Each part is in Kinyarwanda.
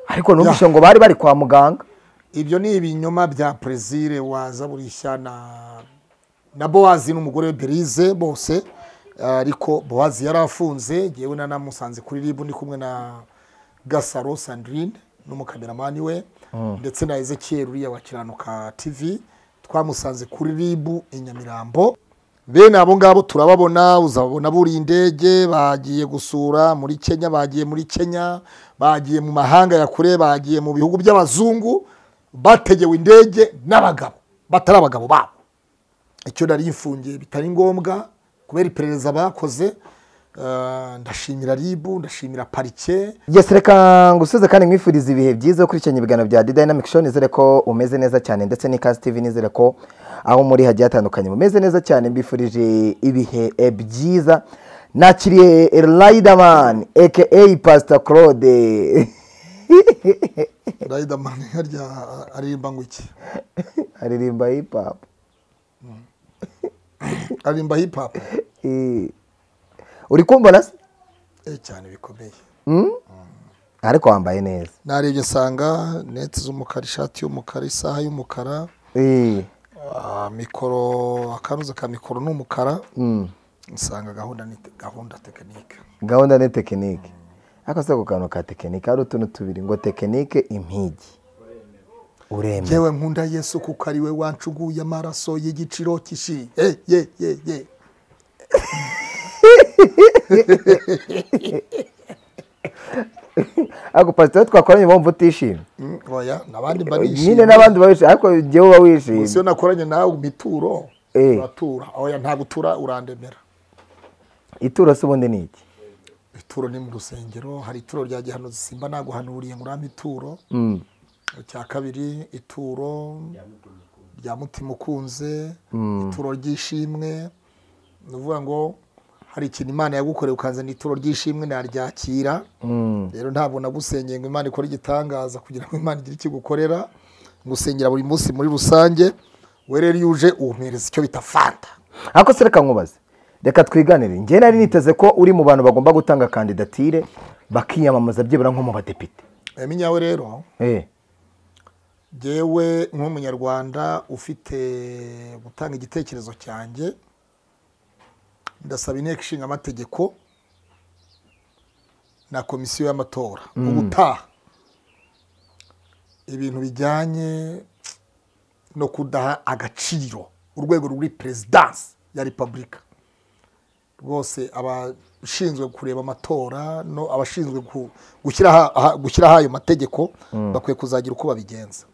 ariko numvise ngo bari bari kwa muganga ibyo ni ibinyoma bya perezire waza burishya na na bowazi n'umugore we berize bose ariko bowazi yari afunze ngewe nanamusanze kuri ribu ndi kumwe na gasaro sandirine n'umukameramani we ndetse na ezekiel uriya wa kiranuka tv twamusanze kuri ribu i nyamirambo bene abo ngabo turababona uzababona buriye indege bagiye gusura muri kenya bagiye muri kenya bagiye mu mahanga ya kure bagiye mu bihugu by'abazungu bategewe indege n'abagabo batari abagabo babo icyo nari mfungiye bitari ngombwa kubera iperereza bakoze eh, ndashimira ribu ndashimira parike Yes, reka ngusuze kandi mwifurize ibihe byiza ukurikiranye ibiganiro bya The Dynamic Show nizere ko umeze neza cyane ndetse n'Ikazi TV nizere ko aho muri hagiye hatandukanye mumeze neza cyane mbifurije ibihe eh, byiza nakiriye Riderman aka Pastor Claude riderman harya aririmba ngo iki aririmba hip hop aririmba hip hop Eh, uri kumbona se eh cyane bikomeye ariko wambaye neza narebye nsanga neti z'umukara ishati y'umukara isaha y'umukara Eh, ah, mikoro akanuza ka mikoro ni umukara mm. nsanga gahunda ni gahunda tekinike gahunda ni tekinike ariko se ako kantu ka tekinike hari utuntu tubiri ngo tekinike impigi uremera yewe nkunda yesu kuko ari we wancuguye amaraso y'igiciro cy'ishi Eh, ye ye ye ariko pasiteri twakoranye wumva utishimye Mm, oya n'abandi mba nyine nishimye n'abandi bawishimye ariko jyewe uba gusa iyo wishimye nakoranye nawe mituro Eh. uratura oya ntabwo utura urandemera ituro se ubundi ni iki ituro ni mu rusengero hari ituro rya gihanuzi simba naguhanuriye ngo urampe ituro Mm. icya kabiri ituro rya mutima ukunze ituro ry'ishimwe ni ukuvuga ngo hari ikintu imana yagukoreye ukazana ituro ry'ishimwe naryakira Mm. rero ntabwo nagusengeye ngo imana ikore igitangaza kugira ngo imana igire icyo igukorera ngusengera buri munsi muri rusange we rero iyo uje umpereza icyo bita fanta ariko se reka nkubaze reka twiganire njye nari niteze ko uri mu bantu bagomba gutanga kandidatire bakiyamamaza byibura nko mu badepite yamenya we rero Eh, ngewe nk'umunyarwanda ufite gutanga igitekerezo cyanjye ndasaba inteko ishinga amategeko na komisiyo y'amatora ubutaha ibintu bijyanye no kudaha agaciro urwego ruri perezidansi ya repubulika rwose abashinzwe kureba amatora no abashinzwe gu- gushyiraho aha- gushyiraho ayo mategeko bakwiye kuzagira uko babigenza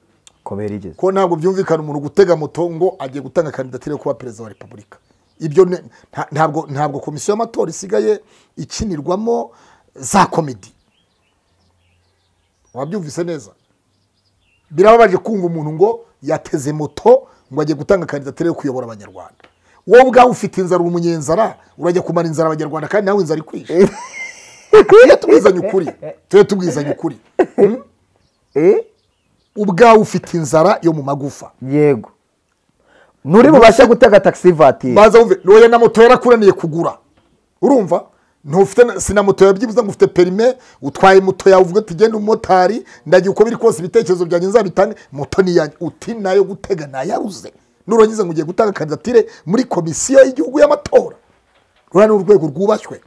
kubera igeze ko ntabwo byumvikana umuntu gutega moto ngo agiye gutanga kandidatire yo kuba perezida wa repubulika ibyo ne- nta- ntabwo ntabwo komisiyo y'amatora isigaye ikinirwamo za komedi wabyumvise neza birababaje kumva umuntu ngo yateze moto ngo agiye gutanga kandidatire yo kuyobora abanyarwanda wowe ubwawe ufite inzara uri umunyenzara urajya kumara inzara abanyarwanda kandi nawe inzara ikwishe tujye tubwizanye ukuri tujye tubwizanye ukuri Eh, ubwawe ufite inzara yo mu magufa yego nturi bubashe gutega taxi vatire baza wumve oya na moto yarakunaniye kugura urumva ntufite na- si na moto yabyibuza ngo ufite perime utwaye moto yawe uvuga uti genda umumotari ndagiye uko biri kose ibitekerezo byanjye nzabitange moto ni yanjye uti nayo gutega nayaruze nurangiza ngo ugiye gutanga kandidatire muri komisiyo y'igihugu y'amatora ruriya ni urwego rwubashywe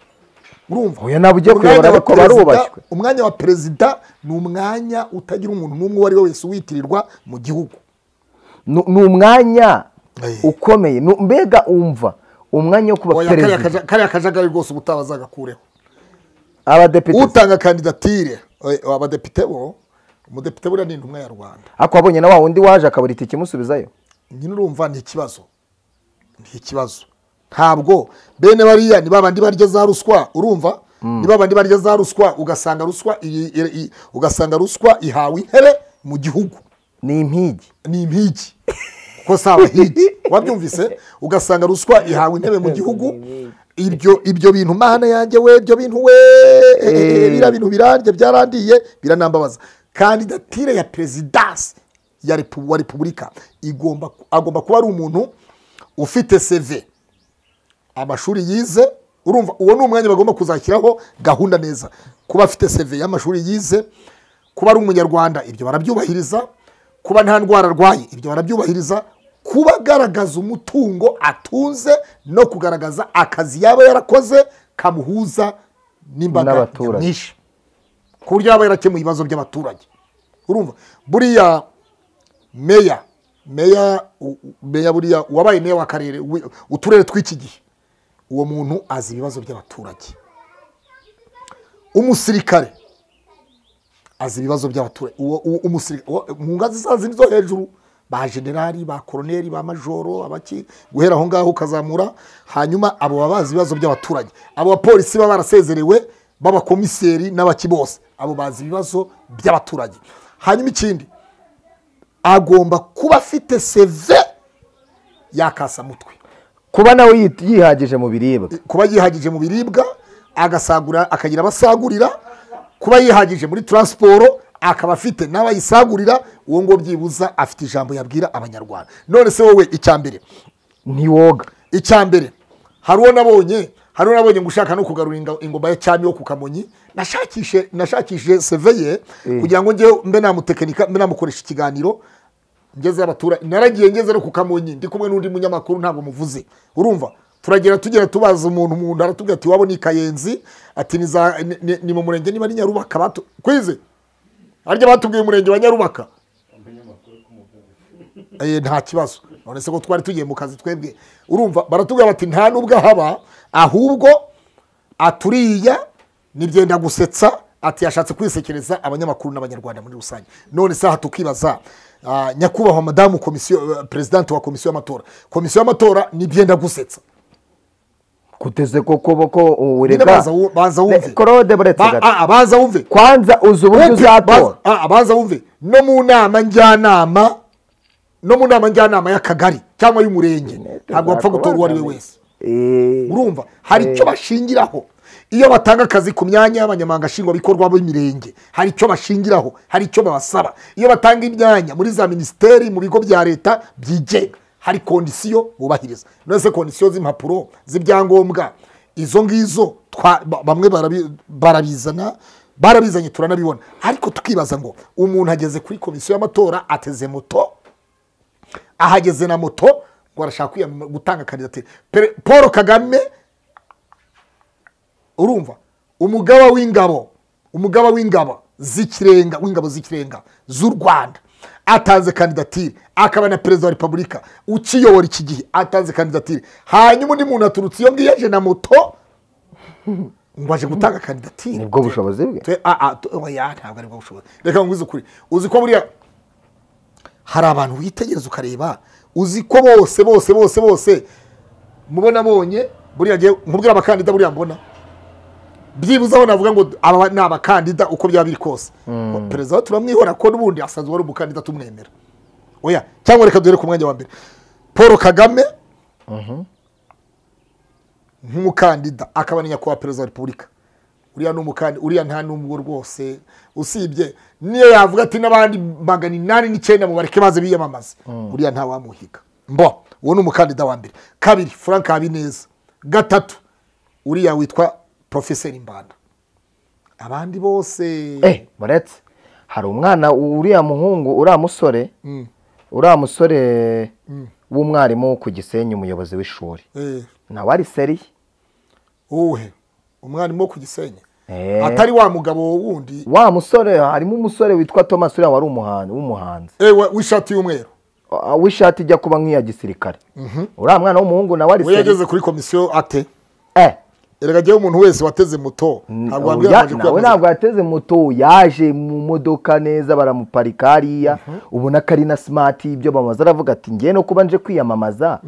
urumva Oya, ntabwo ugiye Umwanya kuyobora, wa ariko barubashywe. perezida- umwanya wa perezida ni umwanya utagira umuntu n'umwe uwo ari we wese witirirwa mu gihugu Nu- ni umwanya Eh. ukomeye Nu- mbega umva umwanya wo kuba Oya, kariya perezida kaja- kariya kajagari rwose ubutabaza agakureho abadepite utanga kandidatire eh, abadepite bo umudepite buriya ni intumwa ya rwanda ako wabonye na wa wundi waje akabura itike imusubizayo nyine urumva ni ikibazo ni ikibazo ntabwo bene bariya ni babandi barya za ruswa urumva ni babandi barya za ruswa ugasanga ruswa iyi- iyi- iyi- ugasanga ruswa ihawe intebe mu gihugu ni impigi ni impigi kuko si abahigi wabyumvise ugasanga ruswa ihawe intebe mu gihugu ibyo ibyo bintu mahana yanjye we ibyo bintu we Eh. biriya bintu birandye byarandiye biranambabaza kandidatire ya perezidansi ya repu- wa repubulika igomba agomba kuba ari umuntu ufite seve amashuri yize urumva uwo ni umwanya bagomba kuzashyiraho gahunda neza kuba afite seve y'amashuri yize kuba ari umunyarwanda ibyo barabyubahiriza kuba nta ndwara arwaye ibyo barabyubahiriza kuba agaragaza umutungo atunze no kugaragaza akazi yaba yarakoze kamuhuza n'imbaga N'abaturage. nyamwinshi ku buryo yaba yarakemuye ibibazo by'abaturage urumva buriya meya meya u- u- meya buriya uwabaye meya w'akarere wi- uturere tw'iki gihe uwo muntu azi ibibazo by'abaturage umusirikare azi ibibazo by'abaturage uwo uwo- umusirika- uwo- mu ngazi za zindi zo hejuru ba generali ba koroneri ba majoro abaki guhera aho ngaho ukazamura hanyuma abo baba bazi ibibazo by'abaturage abo bapolisi baba barasezerewe b'abakomiseri n'abaki bose abo bazi ibibazo by'abaturage hanyuma ikindi agomba kuba afite seve y'akasamutwe kuba nawe yi- yihagije mu biribwa kuba yihagije mu biribwa agasagura akagira abasagurira kuba yihagije muri taransiporo akaba afite n'abayisagurira uwo ngo byibuza afite ijambo yabwira abanyarwanda none se wowe icya mbere ntiwoga icya mbere hari uwo nabonye hari uwo nabonye ngo ushaka no kugarura inga- ingoma ya cyami yo ku kamonyi nashakishe nashakishije seve ye kugira ngo njyewe mbe namutekinika mbe namukoresha ikiganiro ngeze abaturage naragiye ngeze no ku kamonyi ndi kumwe n'undi munyamakuru ntabwo muvuze urumva turagera tugera tubaza umuntu mu nda aratubwira ati iwabo ni kayenzi ati ni, za, ni, ni, ni mu murenge niba ari nyarubaka batu kwize harya batubwiye umurenge wa nyarubaka Eh, nta kibazo none se ko twari tugiye mu kazi twebwe urumva baratubwira bati nta nubwo ahaba ahubwo aturiya ni byenda gusetsa ati yashatse kwisekereza abanyamakuru n'abanyarwanda muri rusange none se aha tukibaza ah, nyakubahwa madamu komisiyo eh, perezidante wa komisiyo y'amatora komisiyo y'amatora ni byenda gusetsa kuteze ko kuboko Nyine urega baza wu- baza Ne- wumve Claude buretse Ba- gato. ah, ah, baza wumve kwanza uzi uburyo Upi, baza- uzatora ah, baza wumve no mu nama njyanama no mu nama njyanama y'akagari cyangwa y'umurenge ntabwo bapfa gutora uwo ari we wese Eh, urumva hari icyo bashingiraho iyo batanga akazi ku myanya y'abanyamabanga nshingwabikorwa b'imirenge hari icyo bashingiraho hari icyo babasaba iyo batanga imyanya muri za minisiteri mu bigo bya leta byigenga hari kondisiyo bubahiriza none se kondisiyo z'impapuro z'ibyangombwa izo ngizo twa- ba- bamwe barabi- barabizana barabizanye turanabibona ariko tukibaza ngo umuntu ageze kuri komisiyo y'amatora ateze moto ahageze na moto ngo arashaka kwiyamama- gutanga kandidatire Pere- paul kagame urumva umugaba w'ingabo umugaba w'ingabo z'ikirenga w'ingabo z'ikirenga z'u rwanda atanze kandidatire akaba na perezida wa repubulika ukiyobora iki gihe atanze kandidatire hanyuma undi muntu aturutse iyo ngiyo aje na moto ngo aje gutanga kandidatire nibwo bushobozi bwe twe a a tu- oya ntabwo aribwo bushobozi reka ngwize ukuri uzi ko buriya hari abantu witegereza ukareba uzi ko bose bose bose bose mubona bonye buriya ngiye nkubwira abakandida buriya mbona byibuze aho navuga ngo aba ni abakandida uko byaba biri kose perezida wa turamwihora ko n'ubundi asanzwe ari umukandida tumwemera oya cyangwa reka duhere ku mwanya wa mbere paul kagame nk'umukandida akaba ni nyakubahwa perezida wa repubulika uriya ni umukandida uriya nta n'umwe rwose usibye niyo yavuga ati n'abandi magana inani n'icyenda mu bareke baze biyamamaze uriya nta wamuhiga mbo uwo ni umukandida wa mbere kabiri frank habineza gatatu uriya witwa profeseri mbanda abandi bose eh buretse hari umwana uriya muhungu uriya musore uriya musore w'umwarimu ku gisenyi umuyobozi w'ishuri Eh, nawe ari seriye uwuhe umwarimu wo ku gisenyi Eh. atari wa mugabo wundi wa musore harimo umusore witwa thomas uriya wari umuhanzi w'umuhanzi eh, wa- w'ishati y'umweru Ah, w'ishati ijya kuba nk'iya gisirikare uriya mwana w'umuhungu nawe ari we seriye yageze kuri komisiyo ate eh erega jyewe umuntu wese wateze moto ntabwo wambwira Oya, ngo aje nawe kwiyamamaza. ntabwo yateze moto yaje mu modoka neza baramuparika hariya ubona ko ari na simati ibyo bamaze aravuga ati ngewe no kuba nje kwiyamamaza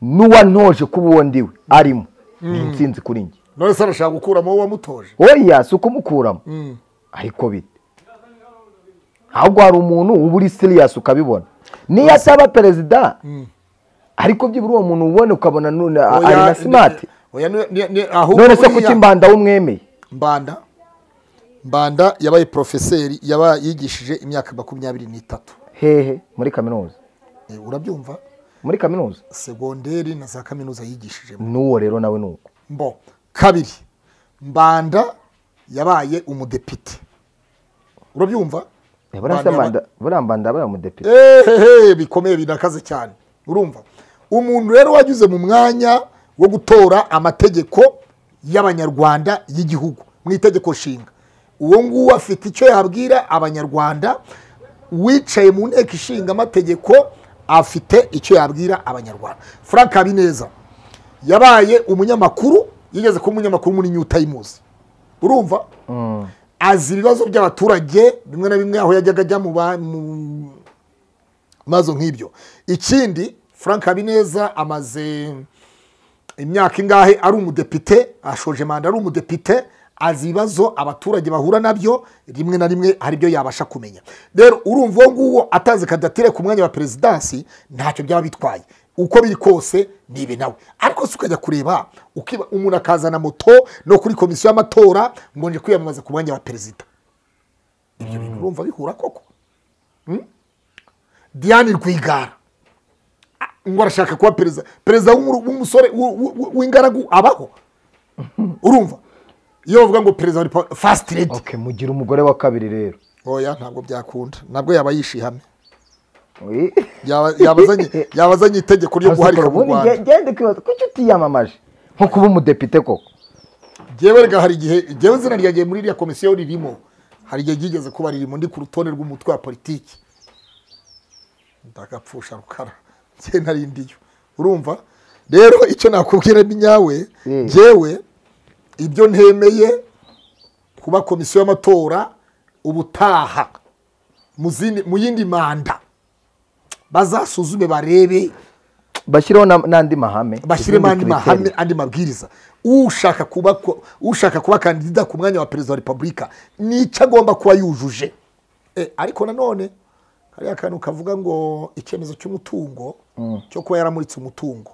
n'uwantoje kuba uwo ndiwe arimo ni insinzi kuri njye none se arashaka gukuramo uwo wamutoje oya si ukumukuramo Mm. ariko bite ahubwo hari umuntu uba uri siriyasi ukabibona niyo ataba perezida ariko byibura uwo muntu ubona ukabona none ari Oya, na simati ni- oya, ni- ni- ni- ahubwo none se buriya- kuki mbanda wumwemeye mbanda mbanda yabaye porofeseri yaba yigishije imyaka makumyabiri n'itatu hehe muri kaminuza Eh, urabyumva muri kaminuza segonderi na za kaminuza yigishije n'uwo rero nawe ni uko mbo kabiri mbanda yabaye umudepite urabyumva buriya manda buriya manda buriya mudepite ehehe bikomeye binakaze cyane urumva umuntu rero wanyuze mu mwanya wo gutora amategeko y'abanyarwanda y'igihugu mu itegeko nshinga uwo nguwo afite icyo yabwira abanyarwanda wicaye mu nteko ishinga amategeko afite icyo yabwira abanyarwanda frank habineza yabaye umunyamakuru yigeze kuba umunyamakuru muri new times urumva azi ibibazo by'abaturage bimwe na bimwe aho yajyaga ajya mu ba- mu mazu nk'ibyo ikindi frank habineza amaze imyaka ingahe ari umudepite ashoje manda ari umudepite azi ibibazo abaturage bahura nabyo rimwe na rimwe hari ibyo yabasha kumenya rero urumva uwo nguwo atanze kandidatire ku mwanya wa perezidansi ntacyo byaba bitwaye uko biri kose ni ibi nawe ariko si ukajya kureba ukiba umuntu akazana moto no kuri komisiyo y'amatora ngo nje kwiyamamaza ku mwanya wa perezida ibyo bintu urumva bihura koko diane rwigara Ah, ngo arashaka kuba perezida perezida w'umuru- w'umusore w'u- w'u- w'ingaragu abaho urumva iyo bavuga ngo perezida wa repubulika fasiti redi okay mugira umugore wa kabiri rero oya ntabwo byakunda ntabwo yaba yishihamye Oyi. Yaba- yabazanye yabazanye itegeko ryo guharika mu ubundi rwanda nge- ngende kwibaza kuki utiyamamaje nko kuba umudepite koko jyewe rega hari igihe jyewe izina ryagiye muri iriya komisiyo ririmo hari igihe ryigeze kuba ririmo ndi ku rutonde rw'umutwe wa politiki ndagapfusha rukara njye nari ndiyo urumva rero icyo nakubwira ni nyawe Mm. jyewe ibyo ntemeye kuba komisiyo y'amatora ubutaha mu zindi- mu yindi manda bazasuzume barebe bashyiraho na- n'andi mahame bashyiremo andi izindi mahame criteria. andi mabwiriza ushaka kuba ko- ushaka kuba kandida ku mwanya wa perezida wa repubulika nicyo agomba kuba yujuje Eh, ariko nanone kariya kantu kavuga ngo icyemezo cy'umutungo cyo kuba yaramuritse umutungo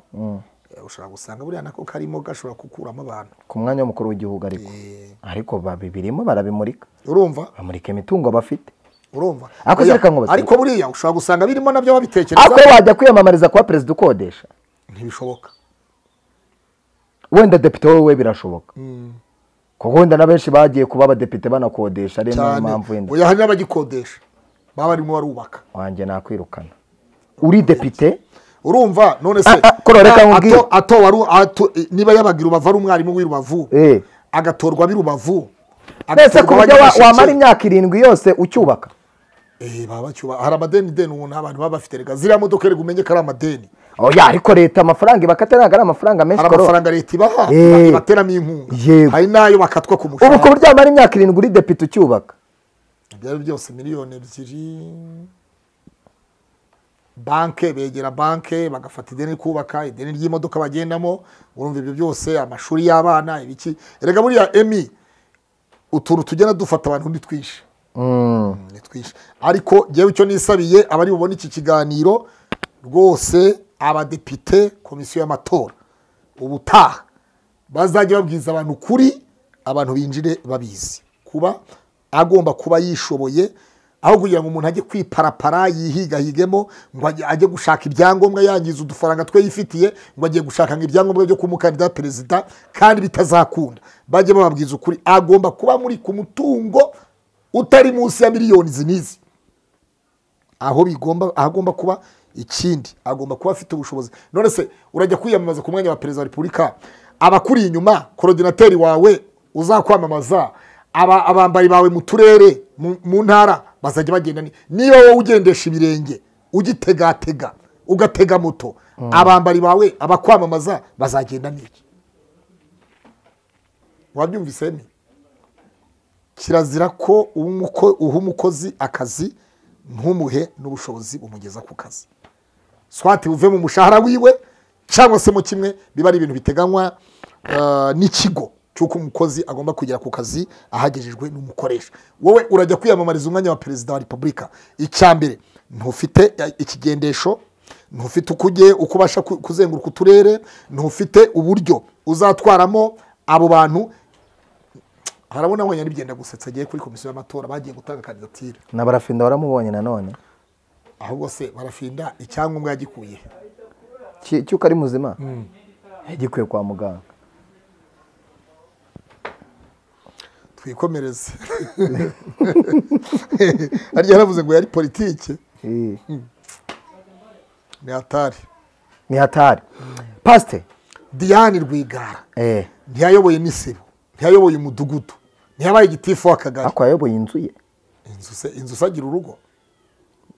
Eh, ushobora gusanga buriya nako karimo gashobora gukuramo abantu ku mwanya w'umukuru w'igihugu ariko ariko babibirimo barabimurika urumva bamurika imitungo bafite urumva Ariko Oya, zireka ngo batwite. ariko buriya ushobora gusanga birimo ariko nabyo babitekereza iyo wajya kwiyamamariza kuba perezida ukodesha ntibishoboka wenda depite wowe birashoboka kuko wenda na benshi bagiye kuba abadepite banakodesha ari niyo cyane mpamvu wenda oya hari n'abagikodesha baba barimo barubaka wanjye nakwirukana uri depite urumva none se Ah, ah, ko reka na- nkubwire. ato- atowe ari u- ato- niba yabaga i rubavu ari umwarimu w'i rubavu Eh. agatorwa ab'i rubavu mbese ku agatorwa buryo wa- abanyamasheke. wamara imyaka irindwi yose ucyubaka Eh, baba bacyuba- hari amadeni ubu nta bantu baba bafite rega ziriya modoka rega umenye ko ari amadeni oya ariko leta amafaranga ibakata ntabwo ari amafaranga menshi hari korora. amafaranga leta ibaha Eh. ibateramo inkunga Yego. hari n'ayo bakatwa ku ubu ku mushahara buryo wamara imyaka irindwi uri depite ucyubaka ibyo ari byo byose miliyoni ebyiri banke begera banke bagafata ideni kubaka ideni ry'imodoka bagendamo urumva ibyo byose amashuri y'abana ibiki rega buriya emi utuntu tugenda dufata abantu ni twinshi Mm. ni twinshi ariko ngewe icyo nisabiye abari bubone iki kiganiro rwose abadepite komisiyo y'amatora ubutaha bazajya babwiza abantu kuri abantu binjire babizi kuba agomba kuba yishoboye aho kugira ngo umuntu ajye kwiparapara yihigahigemo ngo ajye- ajye gushaka ibyangombwa yangiza udufaranga twe yifitiye ngo agiye gushaka ngo ibyangombwa byo kumukandida perezida kandi bitazakunda bajye bababwiza ukuri agomba kuba muri ku mutungo utari munsi ya miliyoni izi n'izi aho bigomba aho agomba kuba ikindi agomba kuba afite ubushobozi none se urajya kwiyamamaza ku mwanya wa perezida wa repubulika abakuri inyuma korodinateri wawe uzakwamamaza aba- abambari bawe mu turere mu- mu ntara bazajya bagenda ni- niba wowe ugendesha ibirenge ugitegatega ugatega moto abambari bawe abakwamamaza bazagenda niki wabyumvise ni kirazira ko umuko- uha umukozi akazi ntumuhe n'ubushobozi bumugeza ku kazi swati buve mu mushahara wiwe cyangwa se mu kimwe biba ari ibintu biteganywa eh, n'ikigo cy'uko umukozi agomba kugera ku kazi ahagejejwe n'umukoresha wowe urajya kwiyamamariza umwanya wa perezida wa repubulika icya mbere ntufite eh, ikigendesho ntufite uko ugiye uko ubasha ku- kuzenguruka uturere ntufite uburyo uzatwaramo abo bantu harabona wenya n'ibyenda gusetsa agiye kuri komisiyo y'amatora bagiye gutanga kandidatire na barafenda waramubonye nanone ahubwo se barafinda icyangombwa yagikuye Ki- cyuko ari muzima yagikwiye kwa muganga twikomereze harya yaravuze ngo yari politiki Eh, ni hatari ni hatari pasite diane rwigara eh ntiyayoboye n'isibo ntiyayoboye umudugudu ntiyabaye igitifu w'akagari ako yayoboye inzu ye inzu se inzu se agira urugo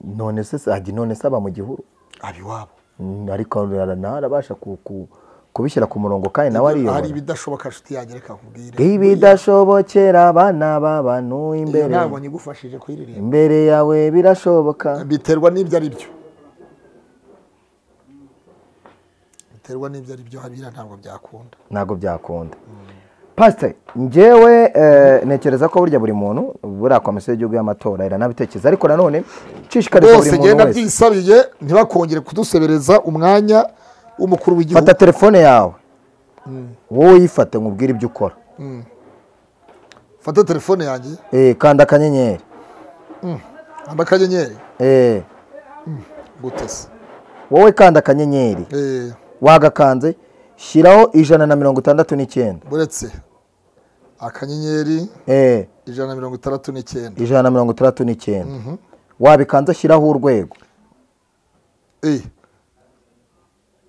none se se ajya none se aba mu gihuru aba iwabo Mm, ariko nawe arabasha ku- ku- kubishyira ku murongo kandi nawe hari ariyobora ibidashoboka nshuti yanjye reka nkubwire ibidashobokera abana b'abantu Iyo imbere ntabwo nyigufashije kuyiririmba imbere yawe birashoboka biterwa n'ibyo ari byo biterwa n'ibyo ari byo hariya ntabwo byakunda ntabwo byakunda pasite ngewe eh, ntekereza ko burya buri muntu buriya komisiyo y'igihugu y'amatora iranabitekereza ariko nanone nshishikariza buri bose muntu genda wese byisabiye ntibakongere kudusebereza umwanya w'umukuru w'igihugu fata telefone yawe wowe uyifate nkubwire ibyo ukora fata telefone yanjye Eh, kanda akanyenyeri amba akanyenyeri Eh, gutese wowe kanda akanyenyeri Eh, wagakanze shyiraho ijana na mirongo itandatu n'icyenda buretse akanyenyeri Eh, ijana na mirongo itandatu n'icyenda ijana na mirongo itandatu n'icyenda wabikanze shyiraho urwego Eh.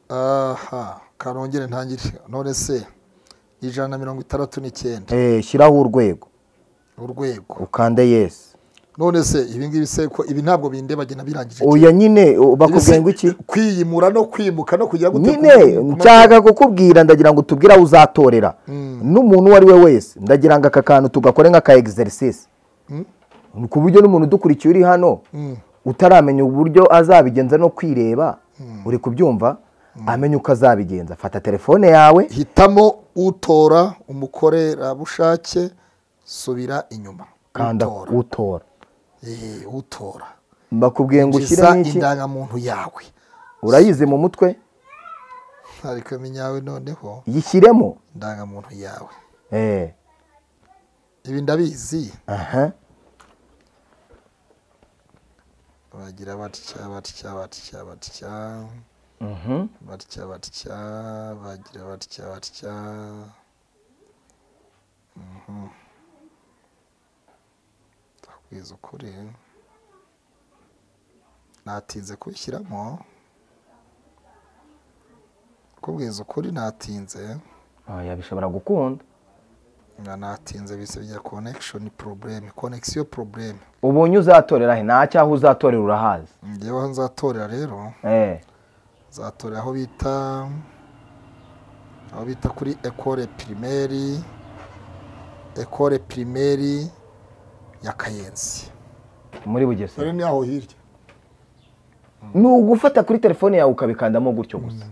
aha kanongere ntangire none se ijana na mirongo itandatu n'icyenda Eh, shyiraho urwego urwego ukande yesi none se ibi ngibi se ko ibi ntabwo bindebagena birangije oya nyine o- bakubwiye ngo iki kwiyimura no kwimuka no kugira gute nyine ku- ku- nshaka kukubwira ndagira ngo utubwire aho uzatorera n'umuntu uwo ari we wese ndagira ngo aka kantu tugakore nk'aka egiserisisi ku buryo n'umuntu udukurikiye uri hano utaramenya uburyo azabigenza no kwireba uri kubyumva amenya uko azabigenza fata telefone yawe hitamo utora umukorerabushake subira inyuma kanda utora utora Eh, utora bakubwiye ngo injiza ushyiremo iki indangamuntu yawe urayizi mu mutwe ariko yawe noneho yishyiremo indangamuntu yawe Eh, ibi ndabizi aha bagira batya batya batya batya mhm. batya batya bagira batya batya Mhm. ndakubwiza ukuri natinze kubishyiramo kubwiza ukuri natinze Oya, bishobora gukunda nga natinze bise bijya connection problem connexion problem ubonye uzatorera he nta cyaho uzatorera urahazi ngewe aho nzatorera rero Eh, nzatorera aho bita aho bita kuri ekore pirimeri ekore pirimeri ya kayenzi muri bugesera ni aho hirya ni ugufata kuri telefone yawe ukabikandamo gutyo gusa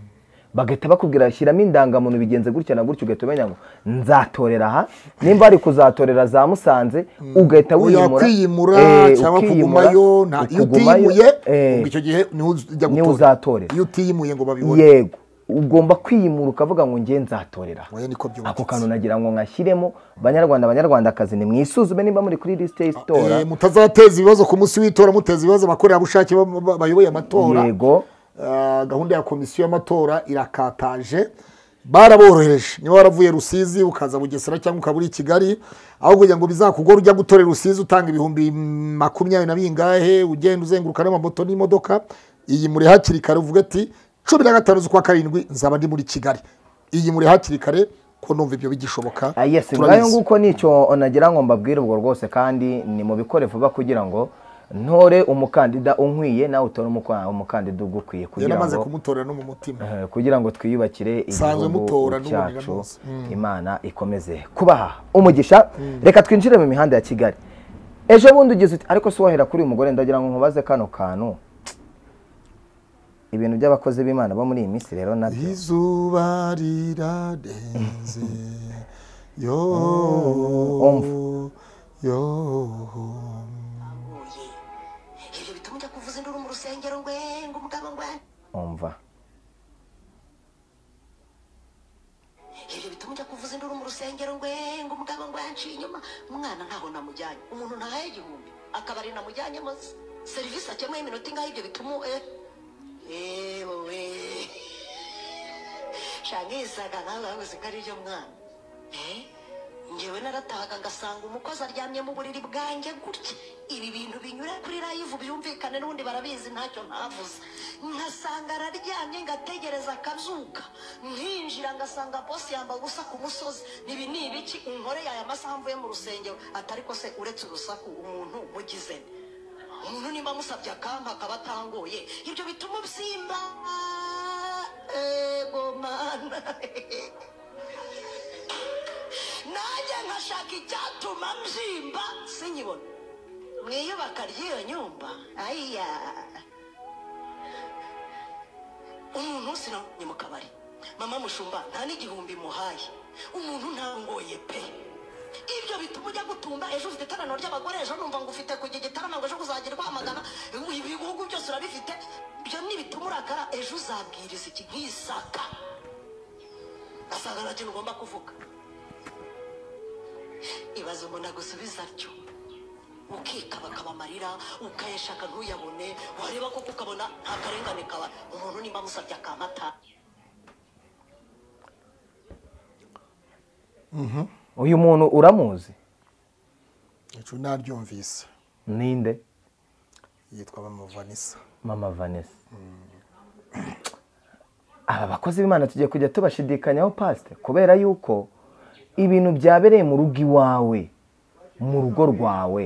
bagahita bakubwira shyiramo indangamuntu bigenze gutya na gutya ugahita umenya ngo nzatorera aha nimba ari kuzatorera za musanze ugahita uya wiyimura kwiyimura Eh, cyangwa ukiyimura, kugumayo nta- iyo ukugumayo, utiyimuye eh, ubwo icyo gihe niho ujya niho gutora uzatorera iyo utiyimuye ngo babibone yego ugomba kwiyimura ukavuga ngo ngiye nzatorera aha." oya niko byubatse ako kantu nagira ngo nkashyiremo banyarwanda banyarwandakazi nimwisuzume nimba muri kuri lisite y'itora Eh, mutazateza ibibazo ku munsi w'itora muteza ibibazo abakorerabushake ba- ba- bayoboye amatora yego Ah, gahunda ya komisiyo y'amatora irakataje baraboroheje niba waravuye rusizi ukaza bugesera cyangwa ukaba uri i kigali aho kugira ngo bizakugore ujya gutorera rusizi utanga ibihumbi makumyabiri na bingahe ugenda uzenguruka n'amamoto n'imodoka iyi muri hakiri kare uvuga ati cumi na gatanu z'ukwa karindwi nzaba ndi muri kigali iyi muri hakiri kare ko numva ibyo bigishoboka Ah, yes ngayo turabizi nguko nicyo nagira ngo mbabwire ubwo rwose kandi ni mu bikore vuba kugira ngo ntore umukandida unkwiye nawe utore umukwa- umukandida ugukwiye yari kugira amaze ngo kumutorera no mu mutima eh, kugira ngo twiyubakire Sanzwe mutora igihugu n'ubundi cyacu ndamuzi. imana ikomeze kubaha umugisha reka twinjire mu mihanda ya kigali ejo bundi ugize uti ariko si wahera kuri uyu mugore ndagira ngo nkubaze kano kantu ibintu by'abakozi b'imana bo muri iyi minsi rero nabyo izuba rirarenze yo Umva. yo ibyo bituma ujya kuvuza induru mu rusengero ngwe ngo umugabo ngwe umva ibyo bituma ujya kuvuza induru mu rusengero ngwe ngo umugabo ngwe yanciye inyuma umwana ntaho namujyanye umuntu ntahaye igihumbi akabari namujyanyemo se. serivisi akemuye iminota ingahe ibyo bituma e yewe shangisaga nkawe wabuze ko ari byo mwana Eh? ngewe naratahaga ngasanga umukozi aryamye mu buriri bwanjye gutya ibi bintu binyura kuri live byumvikane n'ubundi barabizi ntacyo ntavuze nkasanga araryamye ngategereza akazuka nkinjira ngasanga bosi yambaye ubusa ku musozi nibi ni ibiki inkore yaya masaha mvuye mu rusengero atari ko se uretse urusaku umuntu mugize nde? umuntu nimba amusabye akampa akaba atangoye ibyo bituma ubyimba ego mana nanjye nkashaka icyatuma mbyimba sinyibona mu iyubaka ry'iyo nyumba ayiya umuntu sinamye mu kabari mama mushumba nta n'igihumbi muhaye umuntu ntangoye pe ibyo bituma ujya gutumba ejo ufite iteraniro ry'abagore ejo numva ngo ufite kujya igitaramo ngo ejo uzagira rwamagana ibihugu byose urabifite ibyo nibituma urakara ejo uzabwiriza iki nk'isaka asanga nta kintu ugomba kuvuga ibaze umuntu agusubiza atyo ukikaba akaba amarira ukayashaka ntuyabone wareba koko ukabona nta karengane kaba umuntu nimba amusabye akamata uyu muntu uramuzi icyo naryumvise ninde yitwa mama vanessa mama vanessa aba bakozi b'imana tugiye kujya tubashidikanyaho pasite kubera yuko ibintu byabereye mu rugo iwawe mu rugo rwawe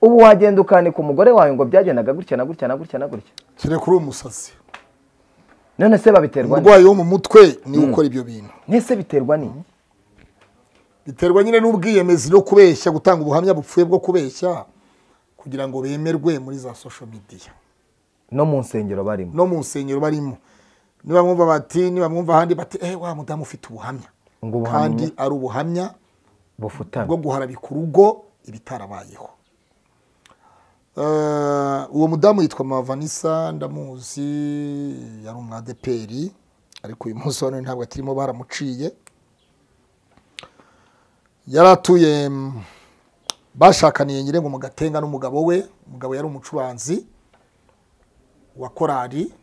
ubu wagenda ukanika umugore wawe ngo byagendaga gutya na gutya na gutya na gutya kire kuri uwo musazi none se babiterwa ni umurwayi wo mu mutwe niwe ukora ibyo bintu nese biterwa n'iki biterwa nyine n'ubwiyemezi no kubeshya gutanga ubuhamya bupfuye bwo kubeshya kugira ngo bemerwe muri za sosho midiya no mu nsengero barimo no mu nsengero barimo niba mwumva bati niba mwumva ahandi bati eh wa mudamu ufite ubuhamya Ngo ubuhamya- kandi ari ubuhamya bwo bufutamye guharabika urugo ibitarabayeho Eh, uwo mudamu yitwa mama vanessa ndamuzi yari umwadeperi ariko uyu munsi wa none ntabwo akirimo baramuciye yari atuye mm, bashakaniye nyirengo mu gatenga n'umugabo we umugabo yari umucuranzi wa korali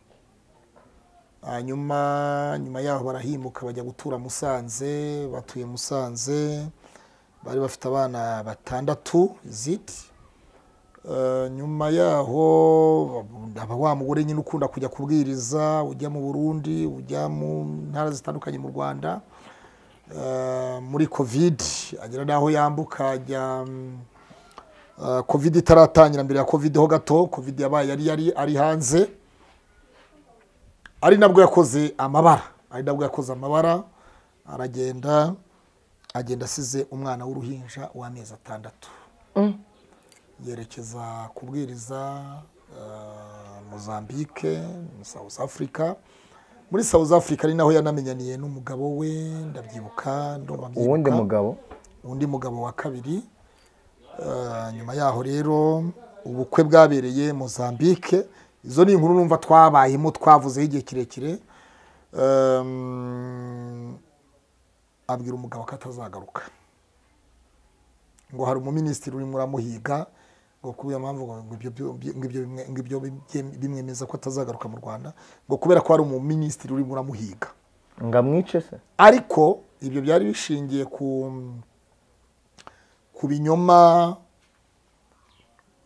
hanyuma nyuma yaho barahimuka bajya gutura musanze batuye musanze bari bafite abana batandatu ziti nyuma yaho aba wa mugore nyine ukunda kujya kubwiriza ujya mu burundi ujya mu ntara zitandukanye mu rwanda Eh, muri kovidi agera n'aho yambuka ajya mm, eh, kovidi itaratangira mbere ya kovidi ho gato kovidi yabaye yari yari ari hanze ari nabwo yakoze amabara ari nabwo yakoze amabara aragenda agenda asize umwana w'uruhinja w'amezi atandatu yerekeza kubwiriza eh, mozambique south africa muri south africa ari naho yanamenyaniye n'umugabo we ndabyibuka ndumva mbyibuka uwundi mugabo undi mugabo wa kabiri Eh, nyuma yaho rero ubukwe bwabereye Mozambique izo ni inkuru numva twabayemo twavuzeho igihe kirekire Em, abwira umugabo ko atazagaruka ngo hari umuminisitiri urimo uramuhiga ngo kubera mpamvu ngo ibyo byo- ngo ibyo bimwe- ngo ibyo bimwe- bimwemeza ko atazagaruka mu Rwanda ngo kubera ko hari umuminisitiri urimo uramuhiga ngo amwice se ariko ibyo byari bishingiye ku ku binyoma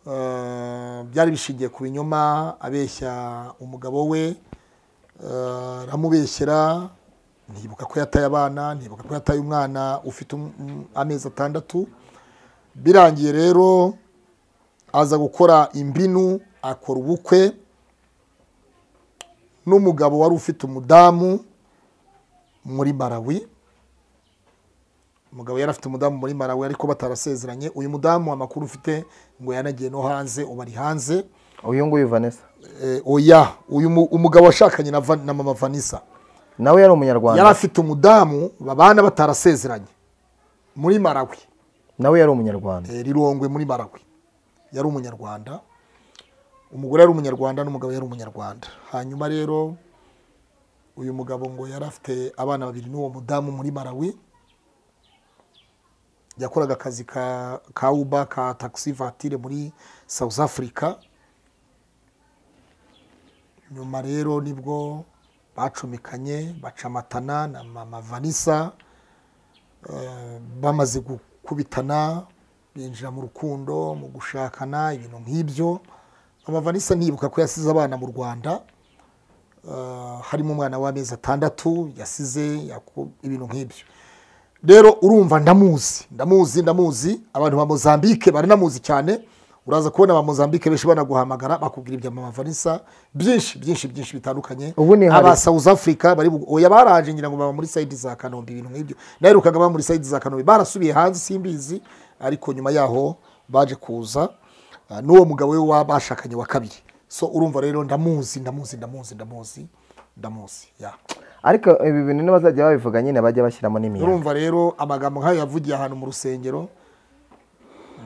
eh, byari bishingiye ku binyoma abeshya umugabo we eh, aramubeshyera ntibuka ko yataye abana ntibuka ko yataye umwana ufite um- um- amezi atandatu birangiye rero aza gukora imbinu akora ubukwe n'umugabo wari ufite umudamu muri Malawi umugabo yari afite umudamu muri Malawi ariko batarasezeranye uyu mudamu amakuru ufite ngo yanagiye no hanze ubu ari hanze uyu nguyu vanessa Eh, oya uyu mu- umugabo washakanye na, Van- na mama Vanessa nawe yari umunyarwanda yari afite umudamu babana batarasezeranye muri Malawi nawe yari umunyarwanda Eh, rirongwe muri Malawi yari umunyarwanda umugore yari umunyarwanda n'umugabo yari umunyarwanda hanyuma rero uyu mugabo ngo yari afite abana babiri n'uwo mudamu muri Malawi yakoraga akazi ka ka uba ka taxi vatire muri South Africa nyuma rero nibwo bacumikanye bacamatana na mama Vanessa eh, bamaze gukubitana binjira mu rukundo mu gushakana ibintu nk'ibyo amavanisa ntibuka ko yasize abana mu rwanda eh, harimo umwana w'amezi atandatu yasize yaku- ibintu nk'ibyo rero urumva ndamuzi ndamuzi ndamuzi abantu ba mozambique baranamuzi cyane uraza kubona ba mozambique benshi banaguhamagara bakubwira ibya mama vanessa byinshi byinshi byinshi bitandukanye Ubu ni hari- aba south africa bari bu- oya baraje ngira ngo baba muri side za kanombe ibintu nk'ibyo naherukaga baba muri side za kanombe barasubiye hanze simbizi ariko nyuma yaho baje kuza Ah, n'uwo mugabo we wa- bashakanye wa kabiri so urumva rero ndamuzi ndamuzi ndamuzi ndamuzi ndamuzi ya ariko ibi bintu n'abazajya babivuga nyine bajya bashyiramo n'imiyaga urumva rero amagambo nk'ayo yavugiye ahantu mu rusengero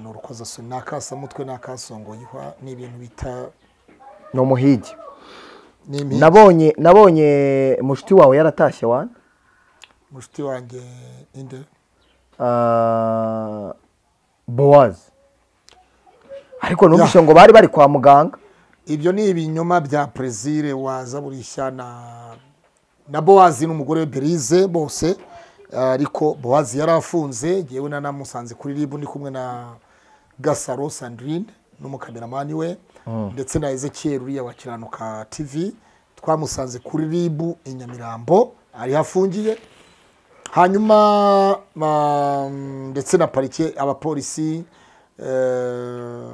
ni urukozasoni ni akasamutwe ni akasongoyihwa ni ibintu bita ni umuhigi ni impi- nabonye nabonye mushiki wawe yaratashye wana mushiki wanjye inde Ah, bowazi ariko numvise ngo bari bari kwa muganga ibyo ni ibinyoma bya perezire waza burishya na na bowazi n'umugore we berize bose eh, ariko bowazi yari afunze yewe nanamusanze kuri ribu ndi kumwe na gasaro sandrine n'umukameramani we ndetse na ezekiel uriya wa kiranuka tv twamusanze kuri ribu i nyamirambo ariho afungiye hanyuma ma- ndetse na parike abapolisi eh,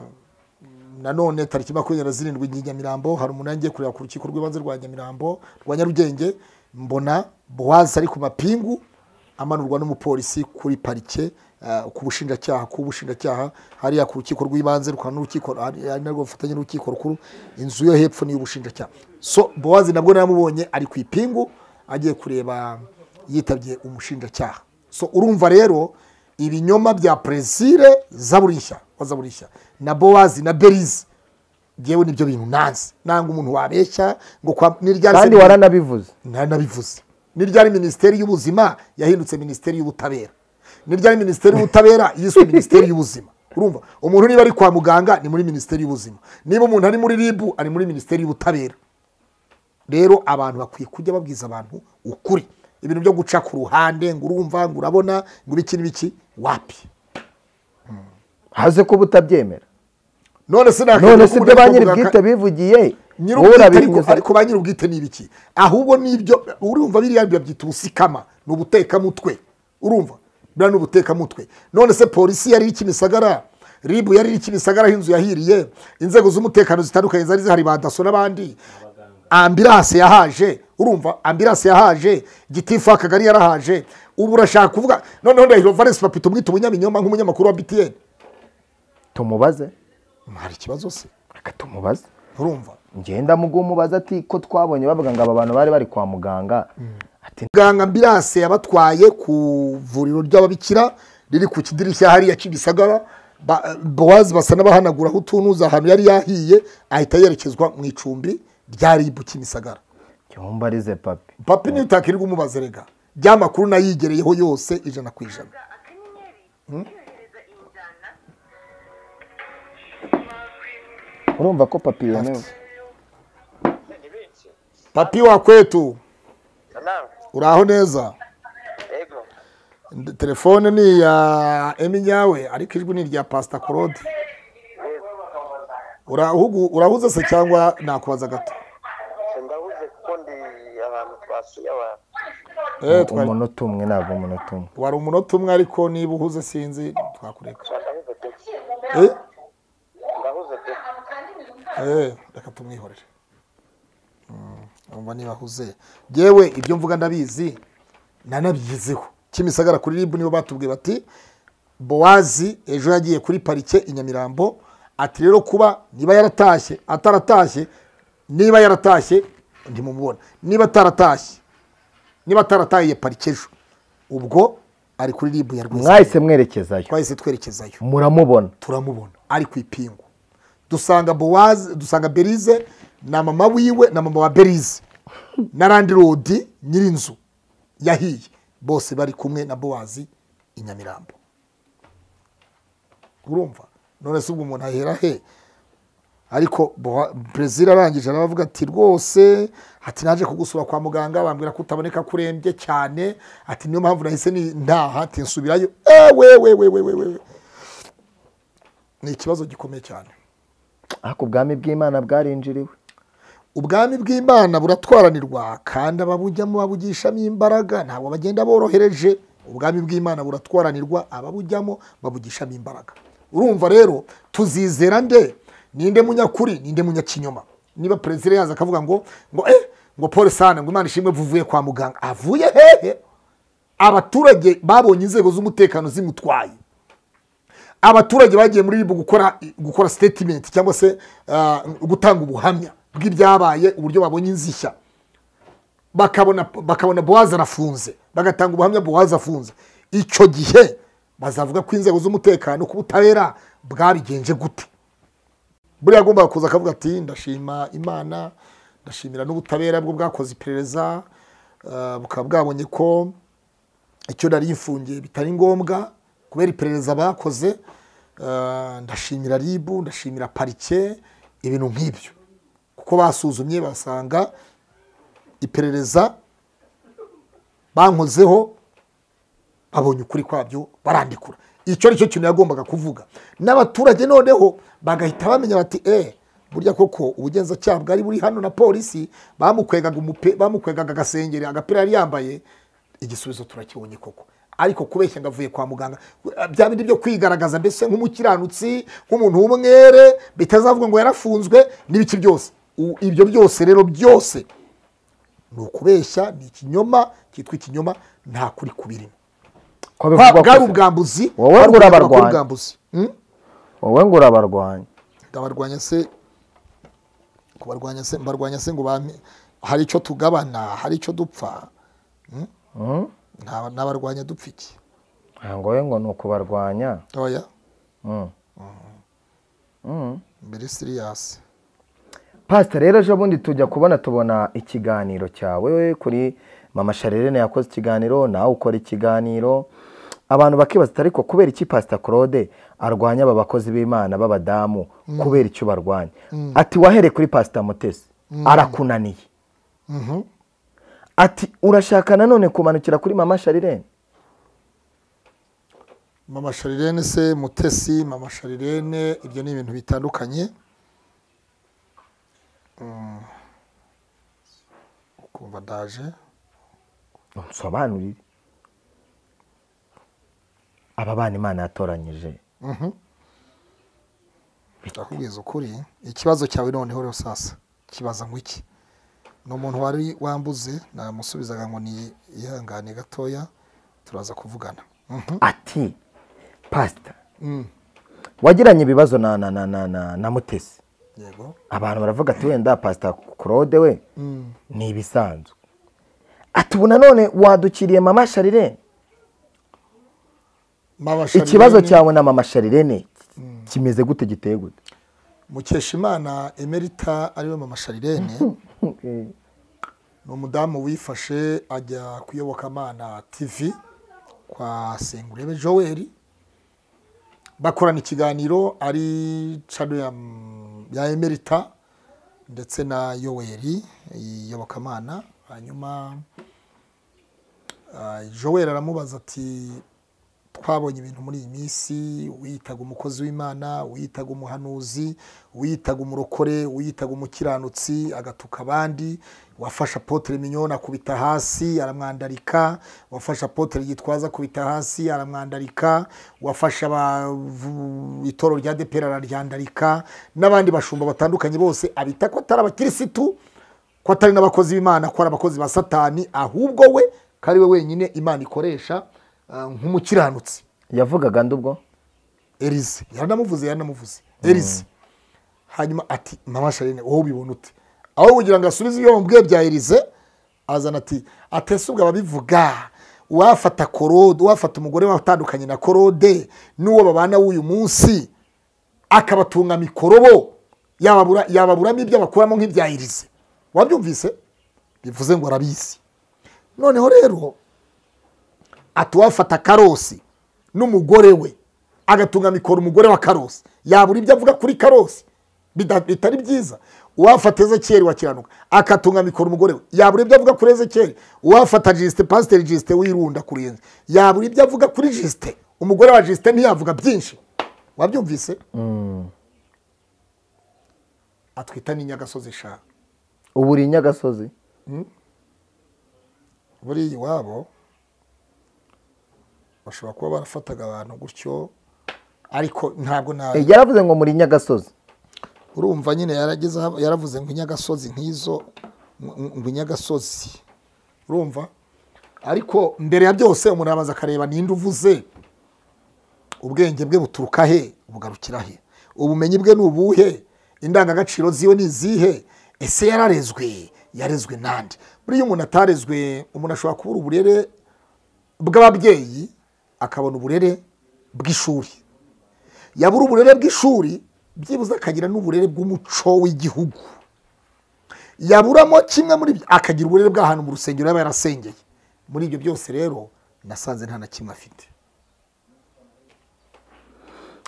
nanone tariki makumyabiri na zirindwi i nyamirambo hari umuntu yagiye kureba ku rukiko rw'ibanze rwa nyamirambo rwa nyarugenge mbona bowazi ari ku mapingu amanurwa n'umupolisi kuri parike eh, ku bushinjacyaha ku bushinjacyaha hariya ku rukiko rw'ibanze rukaba n'urukiko ari ari narwo bufatanye n'urukiko rukuru inzu yo hepfo ni iy'ubushinjacyaha so bowazi nabwo namubonye ari ku ipingu agiye kureba yitabye umushinjacyaha so urumva rero ibinyoma bya presire zaburishya wa zaburishya na bowazi na berize ngewe nibyo bintu nanze nanga umuntu wabeshya ngo kwa n'iryari kandi waranabivuze nari nabivuze ni ryari minisiteri y'ubuzima yahindutse minisiteri y'ubutabera ni ryari minisiteri y'ubutabera yiswe minisiteri y'ubuzima urumva umuntu niba ari kwa muganga ni muri minisiteri y'ubuzima niba umuntu ari muri ribu ari muri minisiteri y'ubutabera rero abantu bakwiye kujya babwiza abantu ukuri ibintu byo guca ku ruhande ngo urumva ngo urabona ngo ibiki n'ibiki wapi haze kuba utabyemera none se nakagira none ko si umuntu byo ba ari kwa muganga- nyir'ubwite bivugiye wowe nyir'ubwite ariko, urabinyuza ariko ba nyir'ubwite ni ibiki ahubwo nibyo urumva biriya babyita ubusikama ni ubutekamutwe urumva biriya ni ubutekamutwe none se polisi yari iri kimisagara ribu yari iri kimisagara aho inzu yahiriye inzego z'umutekano zitandukanye zari zihari ba daso n'abandi ambiranse yahaje urumva ambiranse yahaje gitifu akagari yarahaje ubu urashaka kuvuga noneho ndahiro valesi papito umwita umunyabinyoma nk'umunyamakuru wa btn tumubaze hari ikibazo se reka tumubaze urumva ngenda mugu umubaza ati ko twabonye bavuga ngo aba bantu bari bari kwa muganga ati muganga ambiranse yabatwaye ku vuriro ry'ababikira riri ku kidirishya hariya kimisagara Ba- bowazi basa n'abahanagura aho utunuza ahantu yari yahiye ahita yerekezwa mu icumbi rya ribu kimisagara cyumba arize papi papi niyo utakirirwa umubaze rega rya makuru nayigereyeho yose ijana ku ijana urumva ko papi yemewe papi wa kwetu Salam. uraho neza Ego. Ndi- telefone ni iya emi nyawe ariko ijwi ni irya pasita korode Urahugu- urahuze se cyangwa nakubaza gato Ndahuze kuko ndi abantu twasuye abantu. Eh, twari- umunota umwe ntabwo umunota umwe wari umunota umwe ariko niba uhuze sinzi twakureka Ndahuze pe. Eh, Ndahuze pe. eh, reka tumwihorere Mm, numva niba ahuze yewe ibyo mvuga ndabizi nanabigezeho kimisagara kuri ribu nibo batubwiye bati bowazi ejo yagiye kuri parike i nyamirambo ati rero kuba niba yaratashye ataratashye niba yaratashye ntimumubona niba ataratashye niba ataratahiye parike ejo ubwo ari kuri ribu ya rwese mwahise mwerekezayo twahise twerekezayo muramubona turamubona ari ku ipingu dusanga bowaze dusanga berize na mama wiwe na mama wa berize na randirodi nyir'inzu yahiye bose bari kumwe na bowazi i nyamirambo urumva none se ubwo umuntu ahera he ariko Bowa- Brezil arangije aravuga ati rwose ati naje kugusura kwa muganga bambwira ko utaboneka ko urembye cyane ati niyo mpamvu nahise ni- ntaha ati nsubirayo ewewewewewewe ni ikibazo gikomeye cyane ariko ubwami bw'imana bwarinjiriwe ubwami bw'imana buratwaranirwa kandi ababujyamo babugishamo imbaraga ntabwo bagenda borohereje ubwami bw'imana buratwaranirwa ababujyamo babugishamo imbaraga urumva rero tuzizera nde ninde munyakuri ninde munyakinyoma niba perezida yaza akavuga ngo ngo eh ngo paul sana ngo imana ishimwe vuvuye kwa muganga avuye hehe abaturage babonye inzego z'umutekano zimutwaye abaturage bagiye muri ribu gukora gukora sitetimenti cyangwa se ah, gutanga ubuhamya bw'ibyabaye uburyo babonye inzishya bakabona bakabona bowazi arafunze bagatanga ubuhamya bowazi afunze icyo gihe bazavuga ko inzego z'umutekano ku butabera bwabigenje gute buriya agomba kuza akavuga ati ndashima imana ndashimira n'ubutabera bwo bwakoze iperereza ah, bukaba bwabonye ko icyo nari mfungiye bitari ngombwa kubera iperereza bakoze eh, ndashimira ribu ndashimira parike ibintu nk'ibyo kuko basuzumye basanga iperereza bankozeho babonye ukuri kwabyo barandikura icyo ari cyo kintu yagombaga kuvuga n'abaturage noneho bagahita bamenya bati eh burya koko ubugenzacyaha bwari buri hano na polisi bamukwegaga umupe bamukwegaga agasengeri agapira yari yambaye igisubizo turakibonye koko ariko kubeshya ngo avuye kwa muganga bya bindi byo kwigaragaza mbese nk'umukiranutsi nk'umuntu w'umwere bitazavuga ngo yarafunzwe n'ibiki byose U- ibyo byose rero byose ni ukubeshya ni ikinyoma cyitwa ikinyoma nta kuri kubirimo ko Bwa- bivugwa bwari kose. ubwambuzi Wowe bwari ngo ubwambuzi, urabarwanya. ubwambuzi Hmm? wowe ngo urabarwanya ndabarwanya se kubarwanya se mbarwanya se ngo bampe hari icyo tugabana hari icyo dupfa Hmm? Nta- nabarwanya dupfa iki Ah, ngo we ngo ni ukubarwanya oya Hmm. Hmm. mbere siriyasi pasita rero ejo bundi tujya kubona tubona ikiganiro cyawe kuri mama sharerene yakoze ikiganiro nawe ukora ikiganiro abantu bakibaza ati ariko kubera iki pasita claude arwanya aba bakozi b'imana b'abadamu kubera icyo barwanya ati wahereye kuri pasita mutesi arakunaniye Mhm. ati urashaka nanone kumanukira kuri mama sharerene mama sharirene se mutesi mama sharirene ibyo ni ibintu bitandukanye Mm. ukumva ndaje nsobanurire aba bana imana yatoranyije Mhm. ndakubwiza ukuri ikibazo cyawe noneho rero sasa kibaza ngo iki ni umuntu wari wambuze namusubizaga ngo ni ihangane gatoya turaza kuvugana Mhm. ati pasita Mm. wagiranye ibibazo na na na na na, na mutesi yego abantu baravuga ati wenda pasita claude we Mm. ni ibisanzwe ati ubu nanone wadukiriye mama sharirene Mama Sharirene- ikibazo cyawe na mama sharirene kimeze gute giteye gute mukeshimana emerita ariwe mama sharirene ni umudamu wifashe ajya kuyobokamana tv kwa sengurebe joel bakorana ikiganiro ari cano ya, ya emerita ndetse na yoweri iyobokamana hanyuma ah, joel aramubaza ati twabonye ibintu muri iyi minsi wiyitaga umukozi w'imana wiyitaga umuhanuzi wiyitaga umurokore wiyitaga umukiranutsi agatuka abandi wafashe apotere minyoni akubita hasi aramwandarika wafashe apotere gitwaza akubita hasi aramwandarika wafashe abavu- itoro rya depera araryandarika n'abandi bashumba batandukanye bose abita ko atari abakirisitu ko atari n'abakozi b'imana ko ari abakozi ba satani ahubwo we ko ari we wenyine imana ikoresha ah, nk'umukiranutsi yavugaga nde ubwo erize yaranamuvuze yaranamuvuze erize hanyuma ati mama sharine wowe ubibona ute aho kugira ngo asubize ibyo bamubwiye bya erize azana ati atesubwa babivuga uwafata korode uwafata umugore watandukanye na korode n'uwo babana w'uyu munsi akabatunga mikorobo yababura- yababuramo ibyo bakuramo nk'ibya erize wabyumvise bivuze ngo arabizi noneho rero ati uwafata karosi n'umugore we agatunga mikoro umugore wa karosi yabura ibyo avuga kuri karosi bida- bitari byiza uwafata ezekiyeli wakiranuka akatunga mikoro umugore we yabura ibyo avuga kuri ezekiyeli uwafata jisite pasiteri jisite wirunda kuri iyo nzu yabura ibyo avuga kuri jisite umugore wa jisite ntiyavuga byinshi wabyumvise atwita n'inyagasozi shaha ubu uri i nyagasozi buriya iwabo bashobora kuba barafataga abantu gutyo ariko ntabwo nta Eh, yaravuze ngo muri i nyagasozi urumva nyine yarageze aho- yaravuze ngo inyagasozi nk'izo ngo- ngo inyagasozi urumva ariko mbere ya byose umuntu arabanza akareba ninde uvuze ubwenge bwe buturuka he bugarukira he ubumenyi bwe ni ubuhe indangagaciro ziwe ni izihe ese yararezwe yarezwe nande buriya umuntu atarezwe umuntu ashobora kubura uburere bw'ababyeyi akabona uburere bw'ishuri yabura uburere bw'ishuri byibuze akagira n'uburere bw'umuco w'igihugu yaburamo kimwe muri byo akagira uburere bw'ahantu mu rusengero yaba yarasengeye muri ibyo byose rero nasanze nta na kimwe afite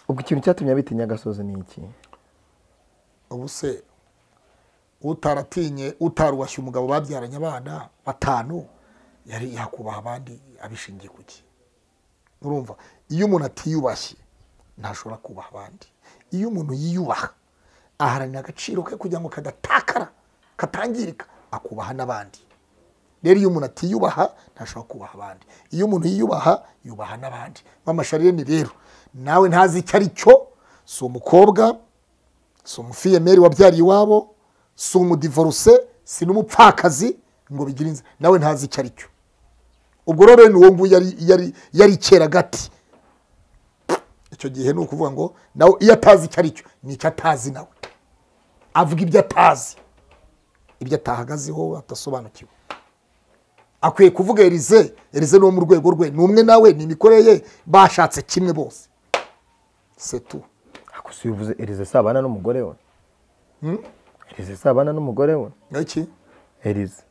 ubwo ikintu cyatumye abita i nyagasozi ni iki ubu se utaratinye utaruwashye umugabo babyaranye abana batanu yari yakubaha abandi abishingiye ku ki urumva iyo umuntu atiyubashye ntashobora kubaha abandi iyo umuntu yiyubaha aharanira agaciro ke kugira ngo kadatakara katangirika akubaha n'abandi rero iyo umuntu atiyubaha ntashobora kubaha abandi iyo umuntu yiyubaha yubaha n'abandi bamasharireni rero nawe ntazi icyo ari cyo si umukobwa si umufiyemeri wabyariye iwabo si umudivoruse si n'umupfakazi ngo bigire inzira nawe ntazi icyo ari cyo ubwo rero ni uwo nguwo yari yari yari kera gati icyo gihe ni ukuvuga ngo nawe iyo atazi icyo ari cyo ni icyo atazi nawe avuga ibyo atazi ibyo atahagazeho adasobanukiwe akwiye kuvuga erize erize ni uwo mu rwego rwe ni umwe nawe ni imikorere ye bashatse kimwe bose setu ako si uvuze erize si abana n'umugore we erize si abana n'umugore we iki erize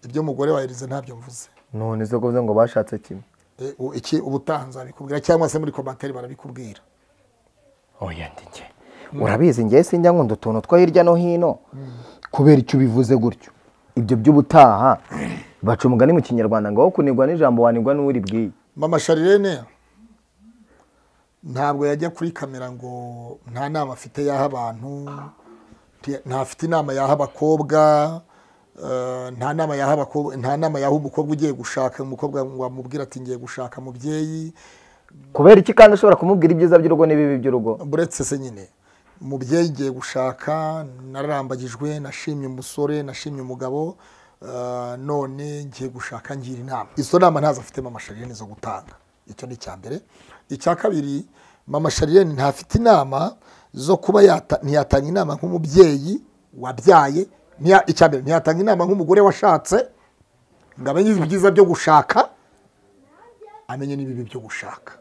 ibyo umugore wa erize ntabyo mvuze none se kuvuze ngo bashatse kimwe E, u- iki ubutaha nzabikubwira cyangwa se muri komantere barabikubwira oya ndi njye urabizi njye sinjya nkunda utuntu two hirya no hino kubera icyo ubivuze gutyo ibyo by'ubutaha baca umugani mu kinyarwanda ngo aho kunigwa n'ijambo wanigwa n'uribwiye mama sharirene ntabwo yajya kuri kamera ngo nta nama afite yaha abantu nti- ntafite inama yaha abakobwa eh, nta nama yaha abakobwa nta nama yaha umukobwa ugiye gushaka umukobwa ngo amubwire ati ngiye gushaka mubyeyi kubera iki kandi ushobora kumubwira ibyiza by'urugo n'ibibi by'urugo buretse se nyine umubyeyi ngiye gushaka nararambagijwe nashimye umusore nashimye umugabo eh, none ngiye gushaka ngira inama izo nama ntazo afite mama sharirene zo gutanga icyo ni icya mbere icya kabiri mama sharirene ntafite inama zo kuba yata- ntiyatanga inama nk'umubyeyi wabyaye ntiya- icya mbere ntiyatanga inama nk'umugore washatse ngo amenye ibyiza byo gushaka amenye n'ibibi byo gushaka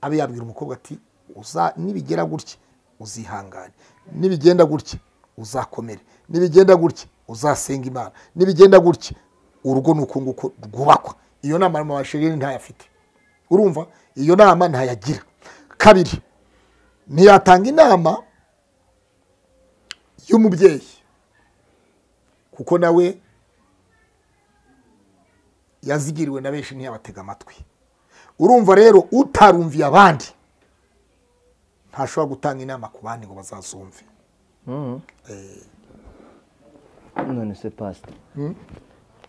abe yabwira umukobwa ati uza nibigera gutya uzihangane nibigenda gutya uzakomere nibigenda gutya uzasenga imana nibigenda gutya urugo ni uku nguku rwubakwa iyo nama amashanyarazi ntayafite urumva iyo nama ntayagira kabiri ntiyatanga inama y'umubyeyi kuko nawe yazigiriwe na benshi ntiyabatega amatwi urumva rero utarumviye abandi ntashobora gutanga inama ku bandi ngo bazazumve none se pasita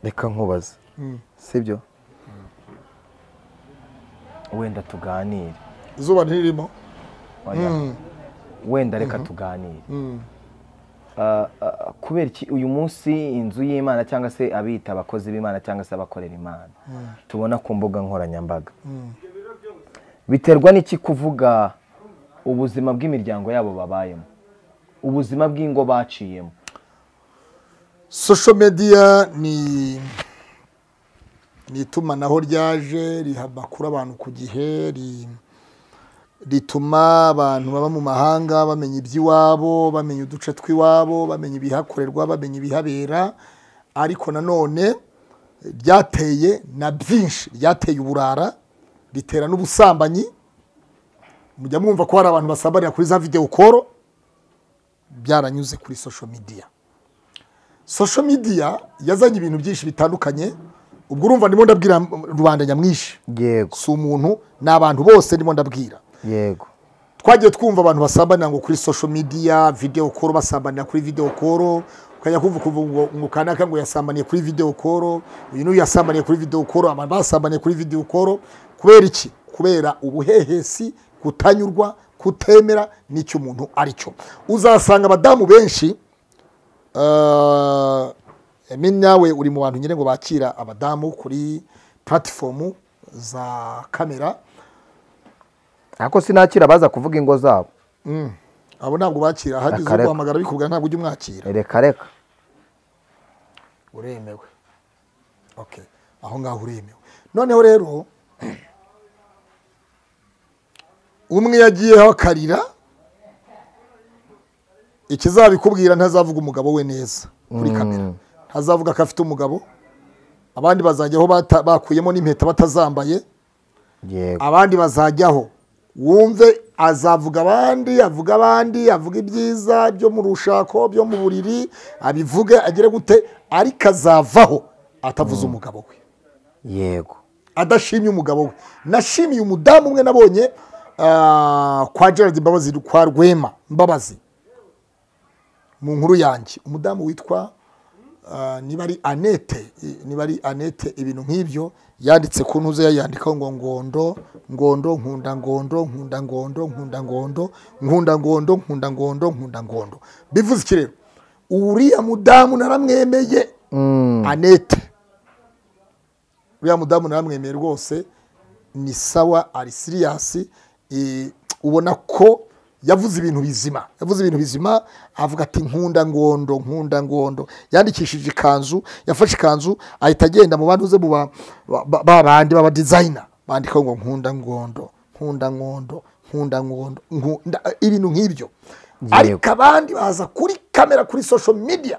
reka nkubaze sibyo wenda tuganire izuba ntiririmo Oya. wenda reka tuganire Ah, ah, kubera iki uyu munsi inzu y'imana cyangwa se abita abakozi b'imana cyangwa se abakorera imana tubona ku mbuga nkoranyambaga biterwa n'iki kuvuga ubuzima bw'imiryango yabo babayemo ubuzima bw'ingo baciyemo sosho mediya ni ni itumanaho ryaje riha amakuru abantu ku gihe ri- rituma abantu baba mu mahanga bamenya iby'iwabo bamenya uduce tw'iwabo bamenya ibihakorerwa bamenya ibihabera ariko nanone ryateye na byinshi ryateye uburara ritera n'ubusambanyi mujya mwumva ko hari abantu basambanira kuri za videwo koro byaranyuze kuri social media social media yazanye ibintu byinshi bitandukanye ubwo urumva ndimo ndabwira rubanda nyamwinshi yego si umuntu ni abantu bose ndimo ndabwira yego twagiye twumva abantu basambanira ngo kuri social media video call basambanira kuri video call ukajya kumva ukumva ngo ngo kanaka ngo yasambaniye kuri video call uyu n'uyu yasambaniye kuri video call abantu basambaniye kuri video call kubera iki kubera ubuhehesi kutanyurwa kutemera n'icyo umuntu ari cyo uzasanga abadamu benshi Uh, Emi nawe uri mu bantu nyine ngo bakira abadamu kuri platifomu za kamera ariko sinakira baza kuvuga ingo zabo abo ntabwo bakira hageze Akareka. guhamagara bikubwira ntabwo ujya umwakira reka reka uremewe okay aho ngaho uremewe noneho rero umwe yagiyeho akarira ikizabikubwira ntazavuga umugabo we neza kuri kamera ntazavuga ko afite umugabo abandi bazajyaho bata- bakuyemo n'impeta batazambaye yego abandi bazajyaho wumve azavuga abandi avuga abandi avuga ibyiza byo mu rushako byo mu buriri abivuge agire gute ariko azavaho atavuze umugabo we yego adashimye umugabo we nashimiye umudamu umwe nabonye ah, kwa gerard mbabazi kwa rwema mbabazi mu nkuru yanjye umudamu witwa ah, niba ari anete niba ari anete ibintu nk'ibyo yanditse ku ntuze yayandikaho ngo ngondo ngondo nkunda ngondo nkunda ngondo nkunda ngondo nkunda ngondo nkunda ngondo nkunda ngondo bivuze iki rero uriya mudamu naramwemeye anete uriya mudamu naramwemeye rwose ni sawa ari siriyasi eh, ubona ko yavuze ibintu bizima yavuze ibintu bizima avuga ati nkunda ngondo nkunda ngondo yandikishije ikanzu yafashe ikanzu ahita agenda mu bantu ze mu ba- ba- ba- ba bandi baba dizayina bandikaho ngo nkunda ngondo nkunda ngondo nkunda ngondo nkunda ibintu nk'ibyo Yego. ariko abandi baza kuri kamera kuri social media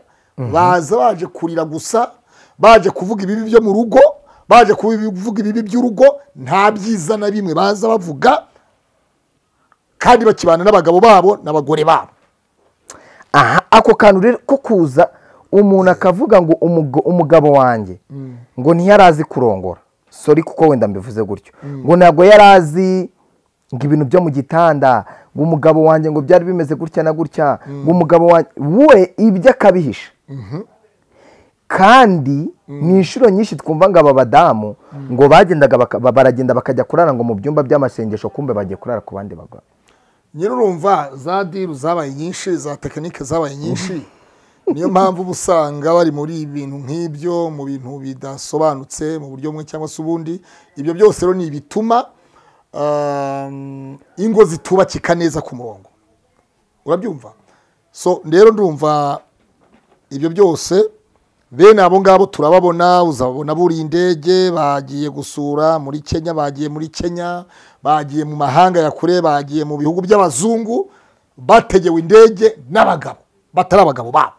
baza baje kurira gusa baje kuvuga ibibi byo mu rugo baje kuvuga ibibi by'urugo nta byiza na bimwe baza bavuga kandi bakibana n'abagabo babo n'abagore babo aha ako kantu rero ko kuza umuntu akavuga ngo umugo- umugabo wanjye ngo ntiyarazi kurongora sori kuko wenda mbivuze gutyo ngo ntabwo yarazi ngo ibintu byo mu gitanda ngo umugabo wanjye ngo byari bimeze gutya na gutya ngo umugabo wanjye we ibyo akabihisha kandi ni inshuro nyinshi twumva ngo aba badamu ngo bagendaga baka- ba- baragenda bakajya kurara ngo mu byumba by'amasengesho kumbe bagiye kurara ku bandi bagabo nyine urumva za diru zabaye nyinshi za tekinike zabaye nyinshi niyo mpamvu uba usanga bari muri ibintu nk'ibyo mu bintu bidasobanutse mu buryo bumwe cyangwa se ubundi ibyo byose rero ni ibituma um, ingo zitubakika neza ku murongo urabyumva so rero ndumva ibyo byose bene abo ngabo turababona uzababona buriye indege bagiye gusura muri kenya bagiye muri kenya bagiye mu mahanga ya kure bagiye mu bihugu by'abazungu bategewe indege n'abagabo batari abagabo babo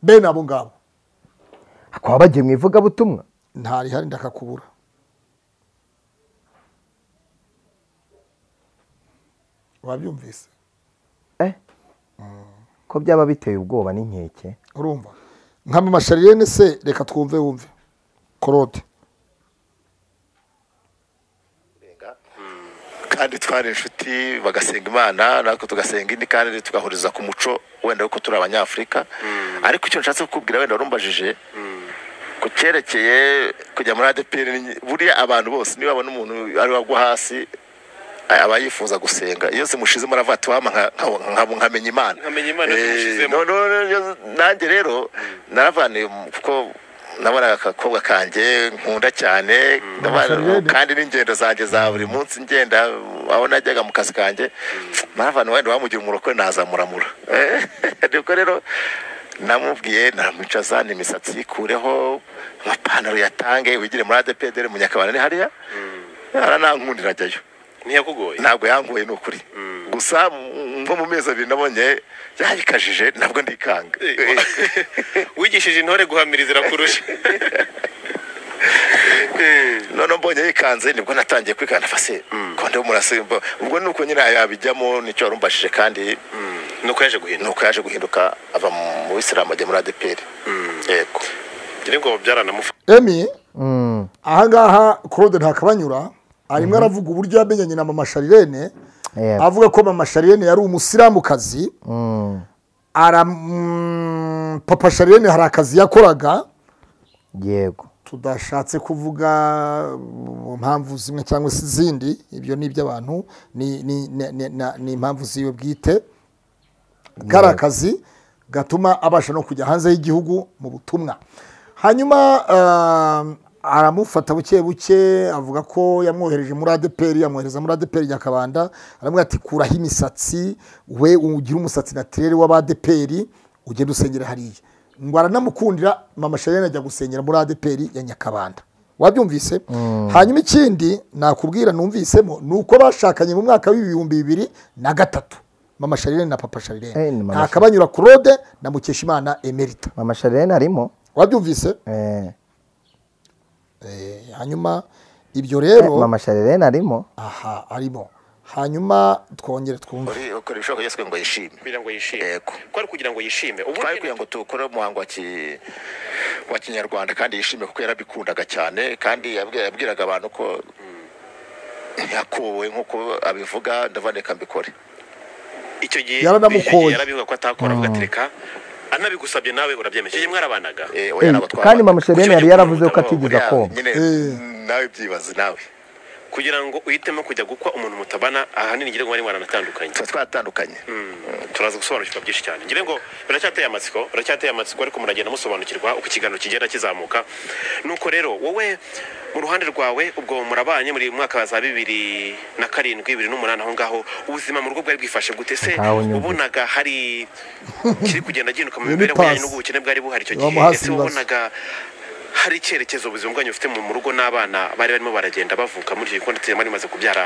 bene abo ngabo hakaba bagiye mu ivugabutumwa ntarihari ndakakubura wabyumvise Eh? ko byaba biteye ubwoba n'inkeke urumva nk'amamasharirene se reka twumve wumve korode kandi twari inshuti bagasenga imana natwe tugasenga indi kandi tugahuriza ku muco wenda kuko turi abanyafurika ariko icyo nshatse kukubwira wenda warumbajije ku cyerekeye kujya muri adeperi buriya abantu bose niba babona umuntu ari wagwa hasi aba yifuza gusenga iyo zimushizemo aravuga ati wama nka- nka- nka- nkamenya imana Nkamenya Imana Eh, zimushizemo. no- no- no- no, nanjye rero naravaniye mu- kuko nabonaga akakobwa kanjye nkunda cyane ndabana- Amasharirene. kandi n'ingendo zanjye za buri munsi ngenda aho najyaga mu kazi kanjye n'abantu wenda bamugira umurokore nazamuramura nibwo rero namubwiye naramwicaza ni imisatsi yikureho amapantaro yatange wigire muri adepedere munyakabana ni hariya aranankundira ajyayo ntiyakugoye ntabwo yankuye ni ukuri gusa m- nko mu mezi abiri nabonye yayikajije ntabwo ndikanga wigishije intore guhamiriza irakurusha none mbonye yikanze nibwo natangiye kwikana fase konde murase ubwo nuko nyine yabijyamo nicyo warumbashije kandi nuko yaje ni guhinduka uko yaje guhinduka ava mu isilamu ajya muri adeperi yego ngira ngo byaranamufasha emi ahangaha claude ntakabanyura arimo aravuga uburyo yamenyanye na mama sharirene Yego. avuga ko mama sharirene yari umusilamukazi ara mm, papa sharirene hari akazi yakoraga yego tudashatse kuvuga mu mpamvu zimwe cyangwa se izindi ibyo ni iby'abantu ni- ni- ni- ni- na- ni impamvu ziwe bwite kari akazi gatuma abasha no kujya hanze y'igihugu mu butumwa hanyuma ah, aramufata buke buke avuga ko yamwohereje muri adeperi yamwohereza muri adeperi nyakabanda aramubwira ati kuraho imisatsi we ugire umusatsi natirere w'abadeperi ugende usengera hariya ngo aranamukundira mama shariyene ajya gusengera muri adeperi ya nyakabanda wabyumvise hanyuma ikindi nakubwira numvisemo ni uko bashakanye mu mwaka w'ibihumbi bibiri na gatatu mama shariyene na papa Eh, shariyene ni mama nta kabanyura claude na mukeshimana emerita mama sharirene arimo wabyumvise Eh, Eh, hanyuma ibyo rero mama sharirene arimo aha arimo hanyuma twongere twumve uri ukora ibishoboka byose kugira ngo yishime kugira ngo yishime yego ko ari kugira ngo yishime ubu twari kugira ngo dukore umuhango wa ki- wa kinyarwanda kandi yishime kuko yarabikundaga cyane kandi yabwi- yabwiraga abantu ko yakuwe nk'uko abivuga ndavuga reka mbikore icyo gihe Yaranamukoye. yarabivuga ko atakora avuga ati reka anabigusabye nawe urabyemeje icyo gihe mwarabanaga Eh, oya, Eh, n'abatwara kandi mama abana. sharirene yari yaravuze ko atigeze Buriya akoma nyine, Eh. nawe byibaze nawe kugira ngo uhitemo kujya gukwa umuntu mutabana ahanini ngira ngo bari mwaranatandukanye tuba twatandukanye Mm, turaza gusobanukirwa byinshi cyane ngira ngo biracyateye amatsiko biracyateye amatsiko ariko muragenda musobanukirwa uko ikiganiro kigenda kizamuka nuko rero wowe mu ruhande rwawe ubwo murabanye muri mwaka wa za bibiri na karindwi bibiri n'umunani aho ngaho ubuzima mu rugo bwari bwifashe gute se Ntawe unyumva. ubonaga hari kiri kugenda gihinduka mu Iyo ni mibereho yanyu pasi. n'ubukene bwari buhari icyo gihe Bamuhaze ese ibibazo. wabonaga hari icyerekezo ubuzima bwanyu bufite mu mu rugo n'abana bari barimo baragenda bavuka muri icyo gikoni mwari mumaze kubyara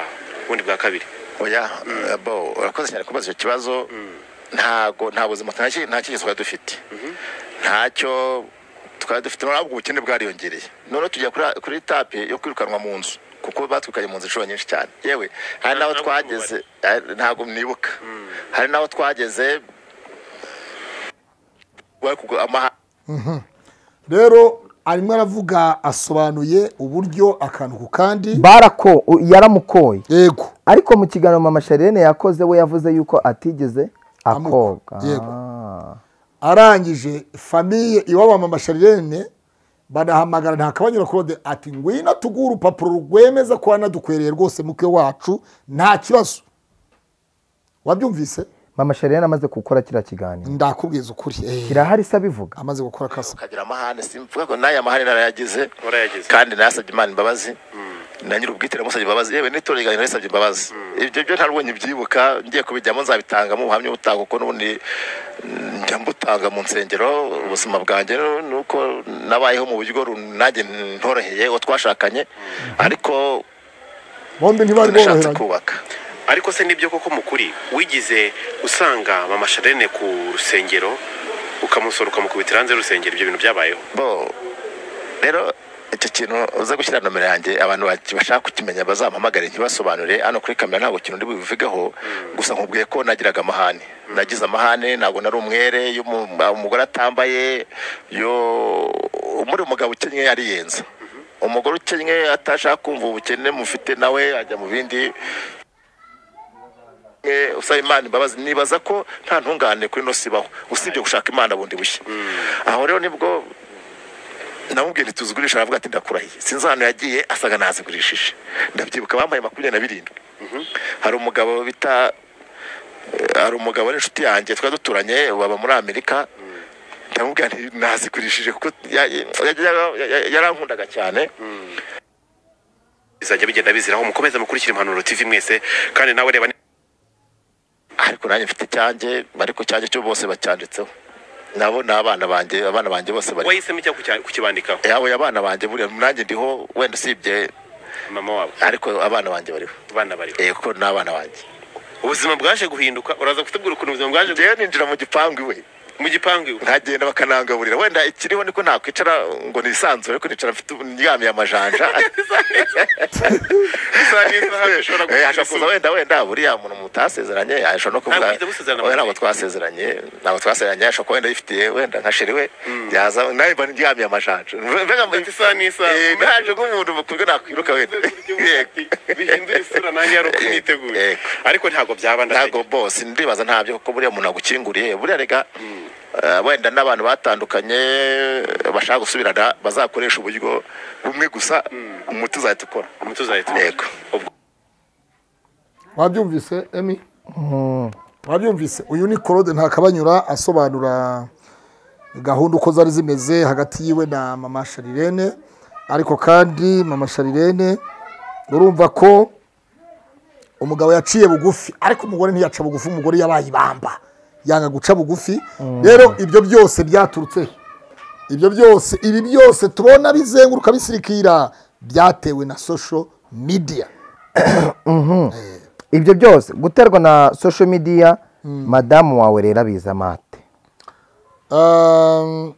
ubundi bwa kabiri oya eh, bo urakoze cyane kubaza icyo kibazo ntago nta buzima nta ki- nta kigezi twari dufite ntacyo twari dufite ntabwo ubukene bwariyongereye noneho tujya kuri- kuri etape yo kwirukanwa mu nzu kuko batwikanye mu nzu inshuro nyinshi cyane yewe hari n'aho ntabwo twageze eh, ntabwo mwibuka hari n'aho twageze wari kugura amaha- rero arimo aravuga asobanuye uburyo akantu ku kandi barako u- yaramukoye yego ariko mu kiganiro mama sharirene yakoze we yavuze yuko atigeze Amuko- akoga yego. Ah. arangije famiye iwabo wa mama sharirene banahamagara ntakabanyura claude ati ngwino tuguhe urupapuro rwemeza ko wanadukwereye rwose mukwe wacu nta kibazo wabyumvise mama sharirene amaze gukora kiriya kiganiro ndakubwiza ukuri Eh, kirahari se abivuga amaze gukora kasa ukagira amahane simvuga ko n'aya mahane narayagize Warayagize. kandi nasabye imana imbabazi na nyiri ubwite namusabye imbabazi yewe n'itora riganiro risabye imbabazi ibyo byo nta n'ubundi mbyibuka ngiye kubijyamo nzabitangamo ubuhamya butanga kuko n'ubundi mm, njya mbutanga mu nsengero ubuzima bwanjye nu- nuko nabayeho mu buryo run- nanjye ntoroheye uwo twashakanye ariko bombi ntibari nashatse boroheranye kubaka ariko se nibyo koko mukuri wigize usanga mama sharene ku rusengero ukamusora ukamukubitira hanze y'urusengero ibyo bintu byabayeho bo rero icyo kintu uza gushyira nomero yanjye abantu baki- bashaka kukimenya bazampamagare ntibasobanure hano kuri kamera ntabwo ikintu ndi bubivugeho gusa nkubwiye ko nagiraga amahane nagize amahane ntabwo nari umwere iyo umu- umugore atambaye yo muri umugabo ukennye ariyenza umugore ukennye atashaka kumva ubukene mufite nawe ajya mu bindi Eh, usaba imana imbabazi nibaza ko nta ntungane kuri ino si ibaho usibye gushaka imana bundi bushya aho rero nibwo namubwiye nti tuzigurisha aravuga ati ndakurahiye sinzi ahantu yagiye asaga nazigurishije ndabyibuka bambaye makumyabiri na birindwi hari umugabo bita eh, hari umugabo ari inshuti yanjye twari duturanye baba muri amerika ndamubwira nti nazigurishije kuko ya- ya- ya- ya- ya- yarankundaga cyane bizajya bigenda biziraho mukomeze mukurikire impanuro tv mwese kandi nawe reba ni- ariko nanjye mfite icyanjye ariko icyanjye cyo bose bacyanditseho nabo ni abana banjye abana banjye bose bari wahisemo icyo kucya- kukibandikaho yabo abana banjye buriya nanjye ndiho wenda usibye mama wabo ariko abana banjye bariho abana bariho Eh, kuko ni abana banjye ubuzima bwaje guhinduka uraza kutubwira ukuntu ubuzima bwaje guhinduka njyewe ninjira mu gipangu iwe mu gipangu iwe. nkagenda bakanangaburira wenda ikiriho niko nakwicara ngo nisanzure ariko nicara mfite ndyamye amajanja isaha n'isaha bishobora Eh, gushira ashobora kuza izuba. wenda wenda buriya muntu mutasezeranye ashobora no kuvuga Ntabwo mwigeze musezerana oya, mu ntabwo gihe. twasezeranye ntabwo twasezeranye ashobora kuba wenda yifitiye wenda nka sheri we yaza nawe mba ndyamye amajanja mbega Ati isaha n'isaha Eh, naje nk'umuntu mukubwe nakwiruka wenda Yego. bihindura isura nanjye yari uko niteguye Yego. ariko ntabwo byaba ndategeka ntabwo bose ndibaza ntabyo kuko buriya umuntu agukinguriye buriya rega eh, wenda n'abantu batandukanye bashaka gusubirana bazakoresha uburyo bumwe gusa umuti uzahita ukora umuti uzahita yego wabyumvise emi wabyumvise uyu ni claude ntakabanyura asobanura gahunda uko zari zimeze hagati yiwe na mama sharirene ariko kandi mama sharirene urumva ko umugabo yaciye bugufi ariko umugore ntiyaca bugufi umugore yabaye ibamba yanga guca bugufi rero ibyo byose byaturutse he? ibyo byose ibi byose tubona bizenguruka bisirikira byatewe na social media ibyo byose guterwa na social media madamu wawe rero abiza amate Um,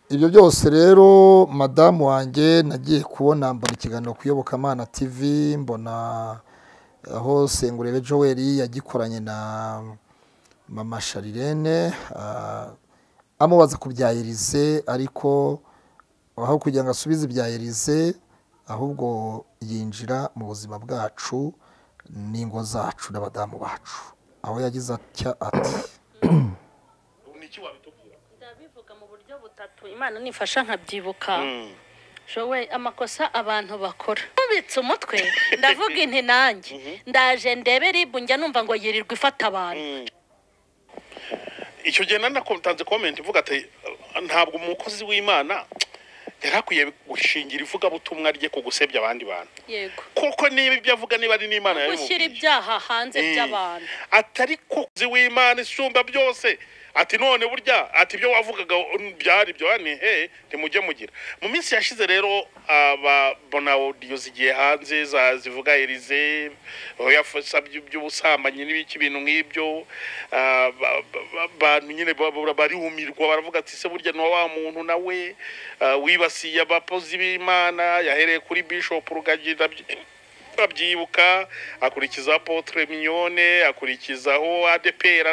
ibyo byose rero madamu wanjye nagiye kubona mbona ikiganiro ku iyobokamana tv mbona aho sengurere joel yagikoranye na mama sharirene ah, amubaza ku bya Elise ariko aho kugira ngo asubize ibya Elise ahubwo yinjira mu buzima bwacu n'ingo zacu n'abadamu bacu aho yagize atya ati ndabivuga mu buryo butatu imana nifasha nkabyibuka showe amakosa abantu bakora nkubitse umutwe ndavuga inti nanjye ndaje ndebe ribu njya numva ngo yirirwa ifata abantu icyo gihe nari natanze komenti ivuga ati ntabwo umukozi w'imana yari akwiye gushingira ivugabutumwa rye ku gusebya abandi bantu yego kuko niba ibyo avuga niba ari n'imana gushyira yabimubwiye ibyaha hanze by'abantu atari ko umukozi w'imana isumba byose ati none burya ati ibyo wavugaga byari byo ni he ntimujye mugira mu minsi yashize rero ababona odiyo zigiye hanze za- zivuga erize yafasha by'ubusambanyi n'ibiki ibintu nk'ibyo ah, ba- ba- ba- abantu nyine ba- ba- barumirwa baravuga ati se burya ni wa muntu nawe ah, wibasiye abakozi b'imana yahereye kuri bishop rugagi abyibuka akurikiza potre mignone akurikizaho adepera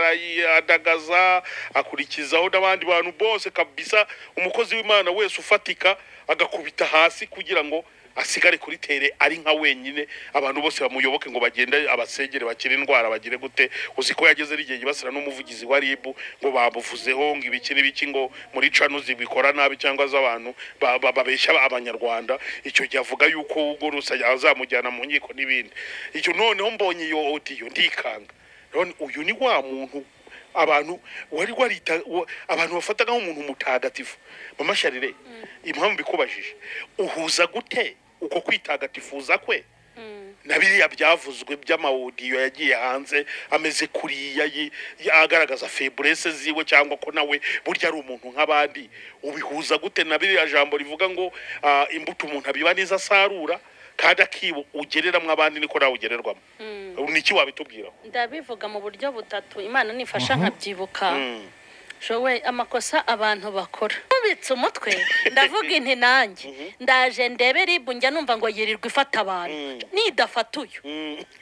adagaza akurikizaho n'abandi bantu bose kabisa umukozi w'imana wese ufatika agakubita hasi kugira ngo asigare kuri tere ari nka wenyine abantu bose bamuyoboke ngo bagende abasengere bakire indwara bagire gute uzi ko yageze rigiye yibasira n'umuvugizi wa ribu ngo bamuvuzeho ngo ibiki n'ibiki ngo muri canuzi bikora nabi cyangwa z'abantu ba- ba- babeshya abanyarwanda icyo gihe avuga yuko ubwo rusa azamujyana mu nkiko n'ibindi icyo noneho mbonye iyo odiyo ndikanga none uyu ni wa muntu abantu wari warita wa- abantu bafataga nk'umuntu mutagatifu mama sharire impamvu bikubajije uhuza gute uko kwitagatifuza kwe na biriya byavuzwe by'amawudiyo yagiye hanze ameze kuriya yi- yi- agaragaza feburese ziwe cyangwa ko nawe burya ari umuntu nk'abandi ubihuza gute na biriya jambo rivuga ngo ah, imbuto umuntu abiba neza asarura kandi akibu ugereramo abandi niko nawe ugererwamo niki wabitubwiraho ndabivuga mu buryo butatu imana nifasha nkabyibuka showe amakosa abantu bakora nkubitse umutwe ndavuga inti nanjye ndaje ndebe ribu njya numva ngo yirirwa ifata abantu nidafata uyu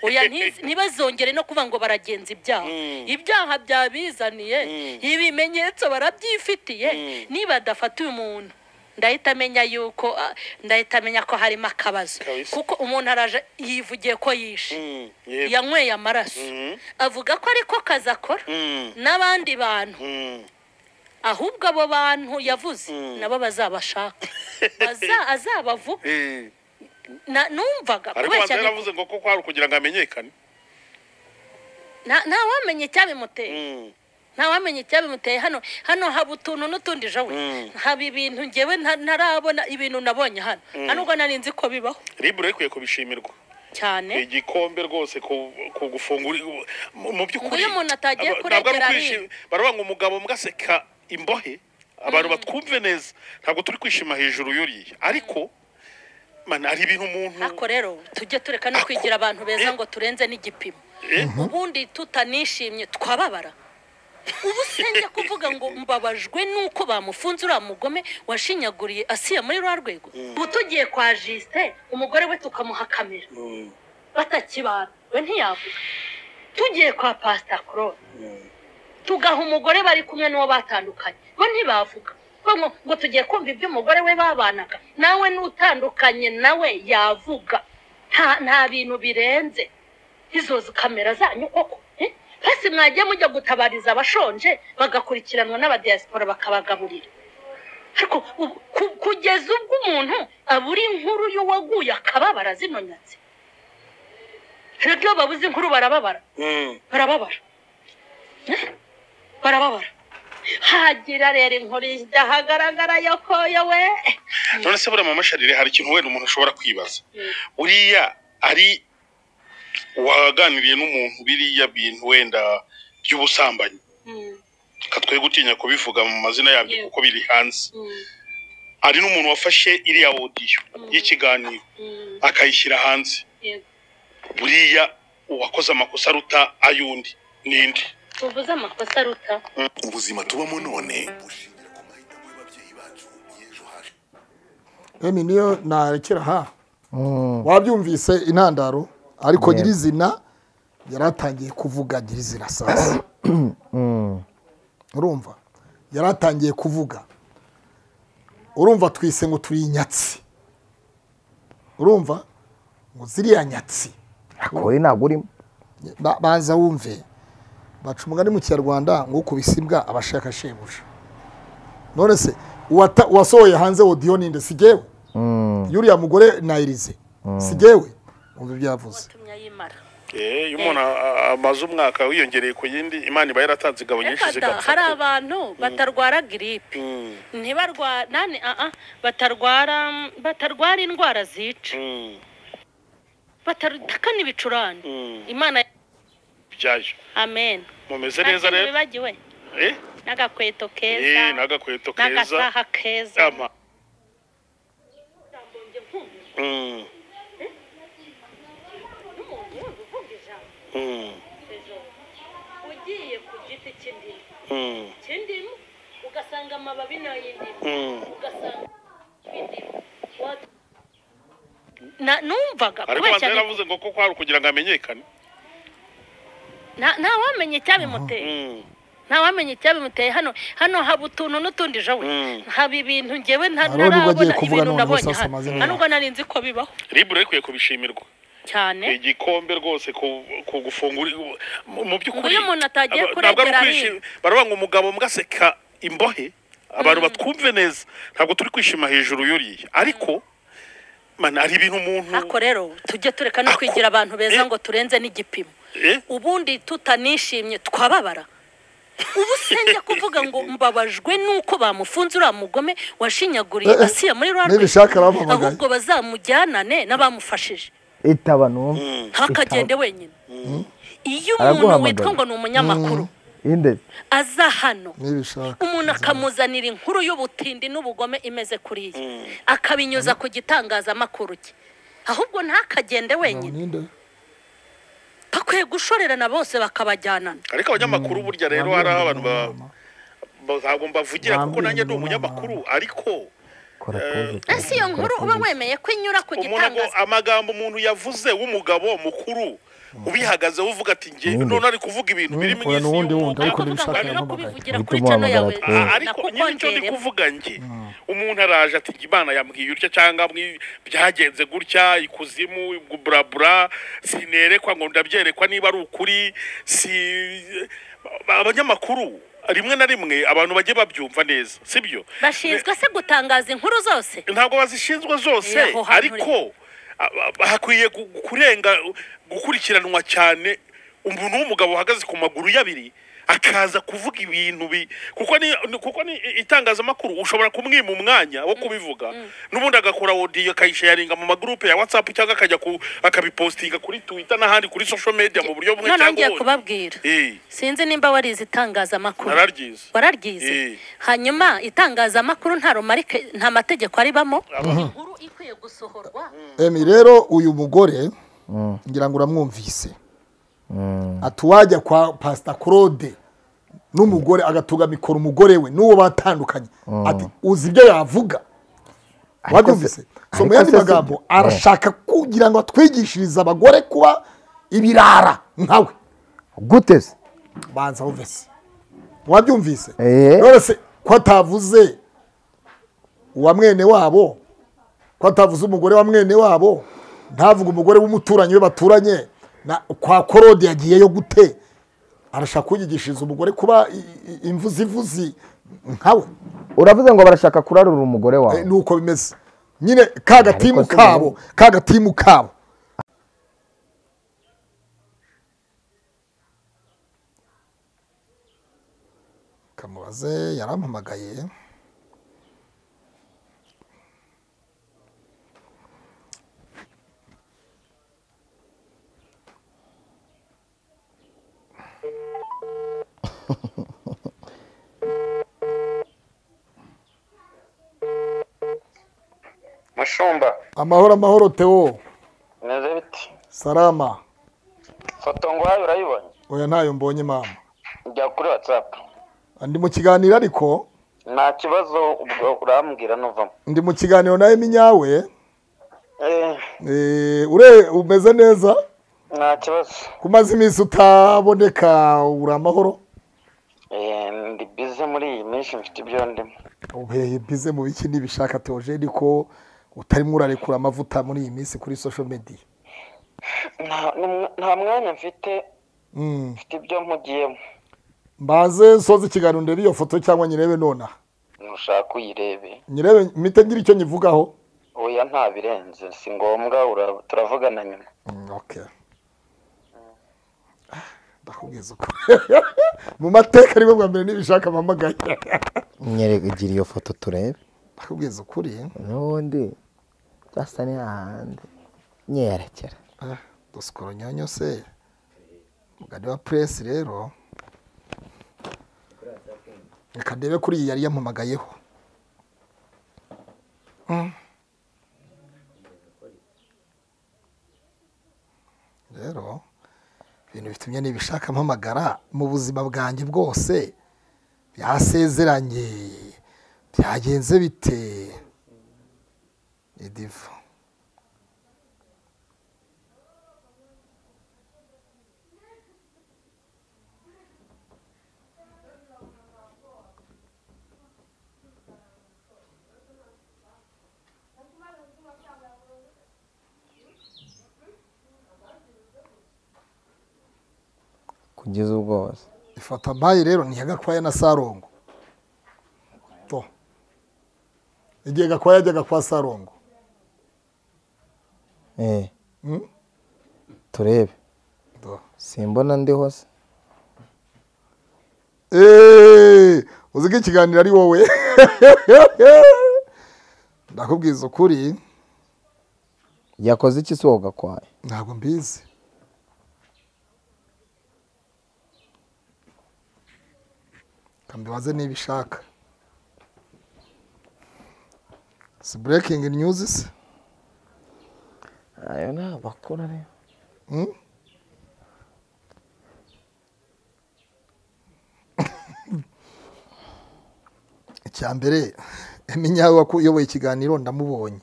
oya ntiz- ntibazongere no kuvuga ngo baragenza ibyaha ibyaha byabizaniye ibimenyetso barabyifitiye niba adafata uyu muntu ndahita amenya yuko ah, ndahita amenya ko harimo akabazo Kabisa. kuko umuntu araje yivugiye ko yishe yego yanyweye amaraso avuga ko ariko kazi akora n'abandi bantu Mm. ahubwo abo bantu yavuze nabo bazabashaka Baza- azabavuga Na- numvaga ariko kubeshya banza ni- yaravuze ngo ko kwari ukugira ngo amenyekane nta- ntawamenya icyabimuteye ntawamenya icyabimuteye hano hano haba utuntu n'utundi jawe haba ibintu ngewe nta- ntarabona ibintu nabonye hano hano ubwo nari nzi ko bibaho ribu rero ikwiye kubishimirwa cyane igikombe rwose ku ku gufungura mu mu by'ukuri Ngo iyo umuntu atagiye aba- kuregera ntabwo ari ukwishima. ariba. baravuga ngo umugabo mwagaseka imbohe abantu batwumve neza ntabwo turi kwishima hejuru y'uriya ariko mana hari ibintu umuntu ariko rero tujye tureka no kwigira abantu beza ngo turenze n'igipimo Eh. ubundi tutanishimye twababara ubu sinjya kuvuga ngo mbabajwe nuko bamufunze uriya mugome washinyaguriye asiya muri rwa rwego ubu tugiye kwa jisite umugore we tukamuha kamera batakibana we ntiyavuga tugiye kwa pasita korora tugaha umugore bari kumwe n'uwo batandukanye bo ntibavuga Bo ngo ngo tugiye kumva ibyo umugore we babanaga nawe n'utandukanye nawe yavuga nta nta bintu birenze izo zi- kamera zanyu koko eh? basi mwagiye mujya gutabariza abashonje bagakurikiranwa n'abadiyasipora bakabagaburira ariko ubu- ku- kugeza ubwo umuntu abura inkuru y'uwaguye akababara zino nyatsi rero iyo babuze inkuru barababara barababara Eh? barababara hagira rero inkuru idahagaragara yokoyo we none se buriya mama sharire hari ikintu wenda umuntu ashobora kwibaza uriya ari waganiriye n'umuntu biriya bintu wenda by'ubusambanyi Mm, reka twe gutinya kubivuga mu mazina yabyo Yeah. kuko biri hanze mm, hari n'umuntu wafashe iriya odiyo y'ikiganiro mm, akayishyira hanze yego. buriya uwakoze amakosa aruta ay'undi ninde tuvuze amakosa aruta ubuzima tubamo none bushingira ku mahitamo y'ababyeyi bacu y'ejo hacu emi niyo narekera aha wabyumvise intandaro ariko nyirizina yari atangiye kuvuga nyirizina sasa urumva yari atangiye kuvuga urumva twise ngo turi inyatsi urumva ngo ziriya nyatsi akore ntabwo urimo ba- baza wumve baca umugani mu kinyarwanda ngo ukubise imbwa aba ashaka shebuja none se uwata- uwasohoye hanze odiyo ninde si jyewe yuriya mugore na irize si jyewe wumva ibyo yavuze watumye ayimara iyo umuntu amaze umwaka wiyongereye ku yindi imana iba yaratanze ingabo nyinshi Reka da, hari abantu batarwara giripe ntibarwara nani aa batarwara batarwara indwara zica batataka n'ibicurane imana byaje amen mumeze Nta neza kintu rero bibagiwe Eh? n'agakweto Eh, keza n'agakweto keza n'agasaha keza ama ugiye ku giti cy'indimu cy'indimu ugasanga amababi n'ay'indimu ugasanga indimu numvaga ariko kubeshya banza yaravuze ngo koko hari ukugira ngo amenyekane nta nta wamenye icyabimuteye nta wamenye icyabimuteye hano hano haba utuntu n'utundi jawe haba ibintu ngewe nta- Hari undi wagiye ntarabona kuvuga ibintu noneho nabonye sasa hano amazina nta yawe. nubwo nari nzi ko bibaho ribu rero ikwiye kubishimirwa cyane igikombe rwose ku- ku gufungura mu- mu by'ukuri Ngo iyo umuntu atagiye aba- ntabwo ari kuregera ukwishima baravuga ngo umugabo mwagaseka imbohe abantu batwumve neza ntabwo turi kwishima hejuru y'uriya ariko man hari ibintu umuntu ariko rero tujye tureka no Ako- kwigira abantu beza Eh. ngo turenze n'igipimo Eh? ubundi tutanishimye twababara ubu sinjya kuvuga ngo mbabajwe nuko bamufunze uriya mugome washinyaguriye Eh, eh. asiya muri rwa Nibishaka rwego bampamagaye. ahubwo bazamujyanane n'abamufashije itaba numva ntakagende wenyine iyo umuntu Araguhamagara. witwa ngo ni umunyamakuru inde aza hano nibishaka umuntu akamuzanira inkuru y'ubutindi n'ubugome imeze kuriya akabinyuza ku gitangazamakuru cye ahubwo ntakagende wenyine ninde bakwiye gushorerana bose bakabajyanana ariko abanyamakuru burya rero hari aho abantu ba- ba- ntabwo mbavugira kuko Bambwira nanjye ndi ngo umunyamakuru ariko kora pause ese iyo nkuru uba wemeye ko inyura ku umuntu ngo gitangaza amagambo umuntu yavuze w'umugabo mukuru ubihagazeho uvuga ati njye Ninde? none ari kuvuga ibintu biri mu oya, isi n'ubundi y'umuntu wundi, ariko ariko uvuga ngo ndabishaka no yampamagaye. kubivugira Uhita kuri cano umuhamagara yawe ati, Ah, Eh. ariko nyine icyo ndi nakukongeremo kuvuga njye umuntu araje ati njye imana yambwiye utya cyangwa mwi- byagenze gutya ikuzimu burabura sinerekwa ngo ndabyerekwa niba ari ukuri si abanyamakuru rimwe na rimwe abantu bagiye babyumva neza sibyo bashinzwe se gutangaza inkuru zose ntabwo bazishinzwe zose Eh, aho hantu ariko a- a- hakwiye gu- kurenga gukurikiranwa cyane umuntu w'umugabo uhagaze ku maguru y'abiri akaza kuvuga ibintu bi kuko ni ni- kuko ni i- itangazamakuru ushobora kumwima umwanya wo kubivuga n'ubundi agakora odiyo akayisharinga mu magurupe ya watsapu cyangwa akajya ku akabipostinga kuri twita n'ahandi kuri social media mu buryo bumwe none cyangwa ngiye ubundi kubabwira Eh, sinzi nimba warize itangazamakuru nararyize Eh. wararyize hanyuma itangazamakuru nta romarike nta mategeko aribamo inkuru ikwiye gusohorwa emi rero uyu mugore ngira ngo uramwumvise ati uwajya kwa pasita claude n'umugore agatugamikora umugore we n'uwo batandukanye ati uzi ibyo yavuga Ariko wabyumvise se- so mu ariko yandi se si- magambo Eh. arashaka kugira ngo atwigishirize abagore kuba ibirara nkawe gute se banza wumve se wabyumvise Eh. none se ko atavuze uwa mwene wabo ko atavuze umugore wa mwene wabo ntavuga umugore w'umuturanyi we baturanye na kwa korode yagiyeyo gute arashaka kuyigishiriza umugore kuba i- i- imvuzi ivuzi nkawe uravuze ngo barashaka kurarura umugore wawe Eh, nuko bimeze nyine ka gatimu Ariko se kabo ka gatimu kabo kamubaze yarampamagaye mushumba amahoro amahoro teo meze biti salama foto nguhaye urayibonye oya ntayo mbonye mama njya kuri watsapu ndi mu kiganiro ariko nta kibazo ubwo urambwira nuvamo ndi mu kiganiro na eminyawe Eh, Eh, ure umeze neza nta kibazo kumaze iminsi utaboneka uri amahoro Eh, ndi bize muri iyi minsi mfite ibyo ndimo ubuhehe bize mu biki n'ibishaka teogeni ko utarimo urarekura amavuta muri iyi minsi kuri social media Nta- nta- nta mwanya mfite Mm. mfite ibyo mpugiyemo mbaze soza ikiganiro ndebe iyo foto cyangwa nyirebe nonaha nushaka uyirebe nyirebe mpite ngira icyo nyivugaho oya nta birenze si ngombwa ura- turavugana nyuma Mm, okay ndakubwiza uko mu mateka aribwo bwa mbere n'ibishaka mpamagaye nyereka igira iyo foto turebe ndakubwiza ukuri n'ubundi byasa n'ahandi nyerekera Ah, dusikoro nyanyo se mugani wa puresi rero reka ndebe kuri iyi yari yampamagayeho Mm. rero ibintu bitumye nibishaka mpamagara mu buzima bwanjye bwose byasezeranye byagenze bite ni divu kugeza ubwo hose ifoto ampaye rero ni iya gakwaya na sarongo to igihe gakwaya yajyaga kwa sarongo Eh, Mm? turebe to simbona ndi hose Eh, uzi ko ikiganiro ari wowe ndakubwiza ukuri yakoze iki si wowe gakwaye ntabwo mbizi kambibaze niba ishaka si burekingi nyuzi se ayo ni amakuru ariyo Mm? icya mbere eminyawe wakuyoboye ikiganiro ndamubonye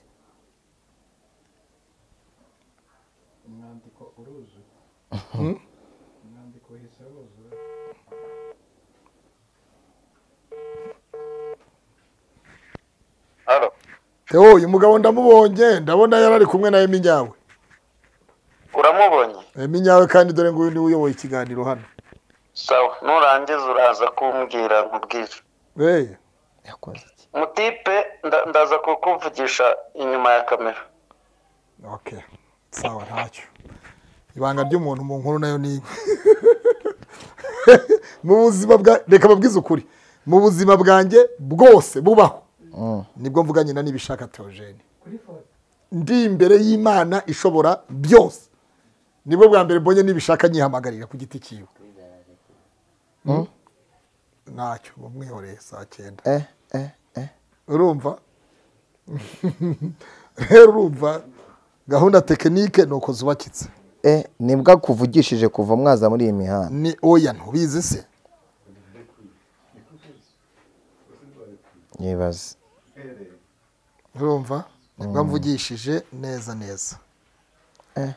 Mm? halo Theo, uyu mugabo ndamubonye ndabona yari ari kumwe na eminyawe uramubonye eminyawe kandi dore nguyu niwe uyoboye ikiganiro hano sawa nurangiza uraza kumbwira nkubwire hey. yakoze iki mutipe nda- ndaza kukuvugisha inyuma ya kamera okay sawa ntacyo ibanga ry'umuntu mu nkuru nayo ni mu buzima bwa reka babwize ukuri mu buzima bwanjye bwose bubaho nibwo mvuga nyina n'ibishaka teogene ndi imbere y'imana ishobora byose nibwo bwa mbere mbonye n'ibishaka nyihamagarira ku giti cyiwe Mm? ntacyo bumwihoreye saa cyenda eh eh eh urumva rero urumva gahunda tekinike ni uko zubakitse eh nibwo akuvugishije kuva mwaza muri iyi mihanda ni oya ntubizi se nyibaze urumva nibwo mvugishije neza neza Eh.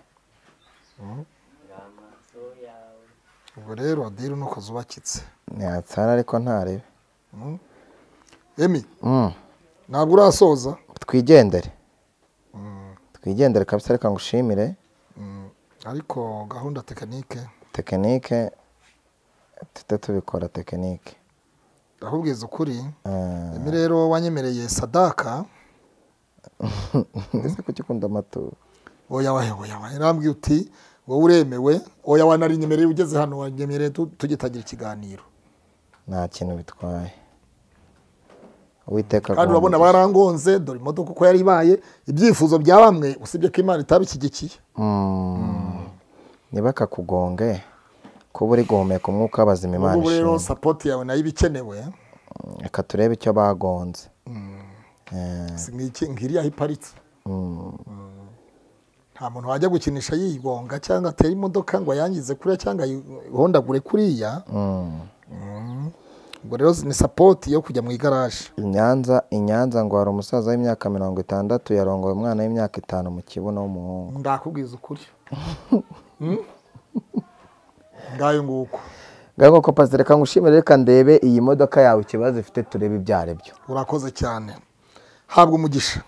Mm. ubwo rero adiri nuko zubakitse ntatsara ariko ntarebe emi Mm. ntabwo urasoza twigendere twigendere kabisa reka ngushimire ariko gahunda tekinike tekinike tujye tubikora tekinike ndakubwiza ukuri Eh, emi rero wanyemereye sadaka mbese kuki ukunda amaturo oya wahe oya wahe nambwiye uti wowe uremewe oya wanarinyemereye ugeze hano wanyemereye tu- tugitangira ikiganiro nta kintu bitwaye uwiteka kandi urabona aguha umugisha. barangonze dore imodoka uko yari ibaye ibyifuzo bya bamwe usibye ko imana itabishyigikiye Mm. ntibakakugonge kuba uri guhumeka umwuka w'abazima imana ubu rero ishima sapoti yawe nayo iba ikenewe reka turebe icyo bagonze Eh, si nk'iki- nk'iri aho iparitse mm. nta muntu wajya gukinisha yigonga cyangwa atera imodoka ngo ayangize kuriya cyangwa ayihondagure kuriya Mm. ubwo rero ni sapoti yo kujya mu igaraje i Nyanza i Nyanza ngo hari umusaza w'imyaka mirongo itandatu yarongoye umwana w'imyaka itanu mu kibuno w'umuhungu ndakubwiza ukuri Mm? ngayo nguko ngaho koko pazi reka ngushimire reka ndebe iyi modoka yawe ikibazo ifite turebe ibyo ari byo urakoze cyane habwa umugisha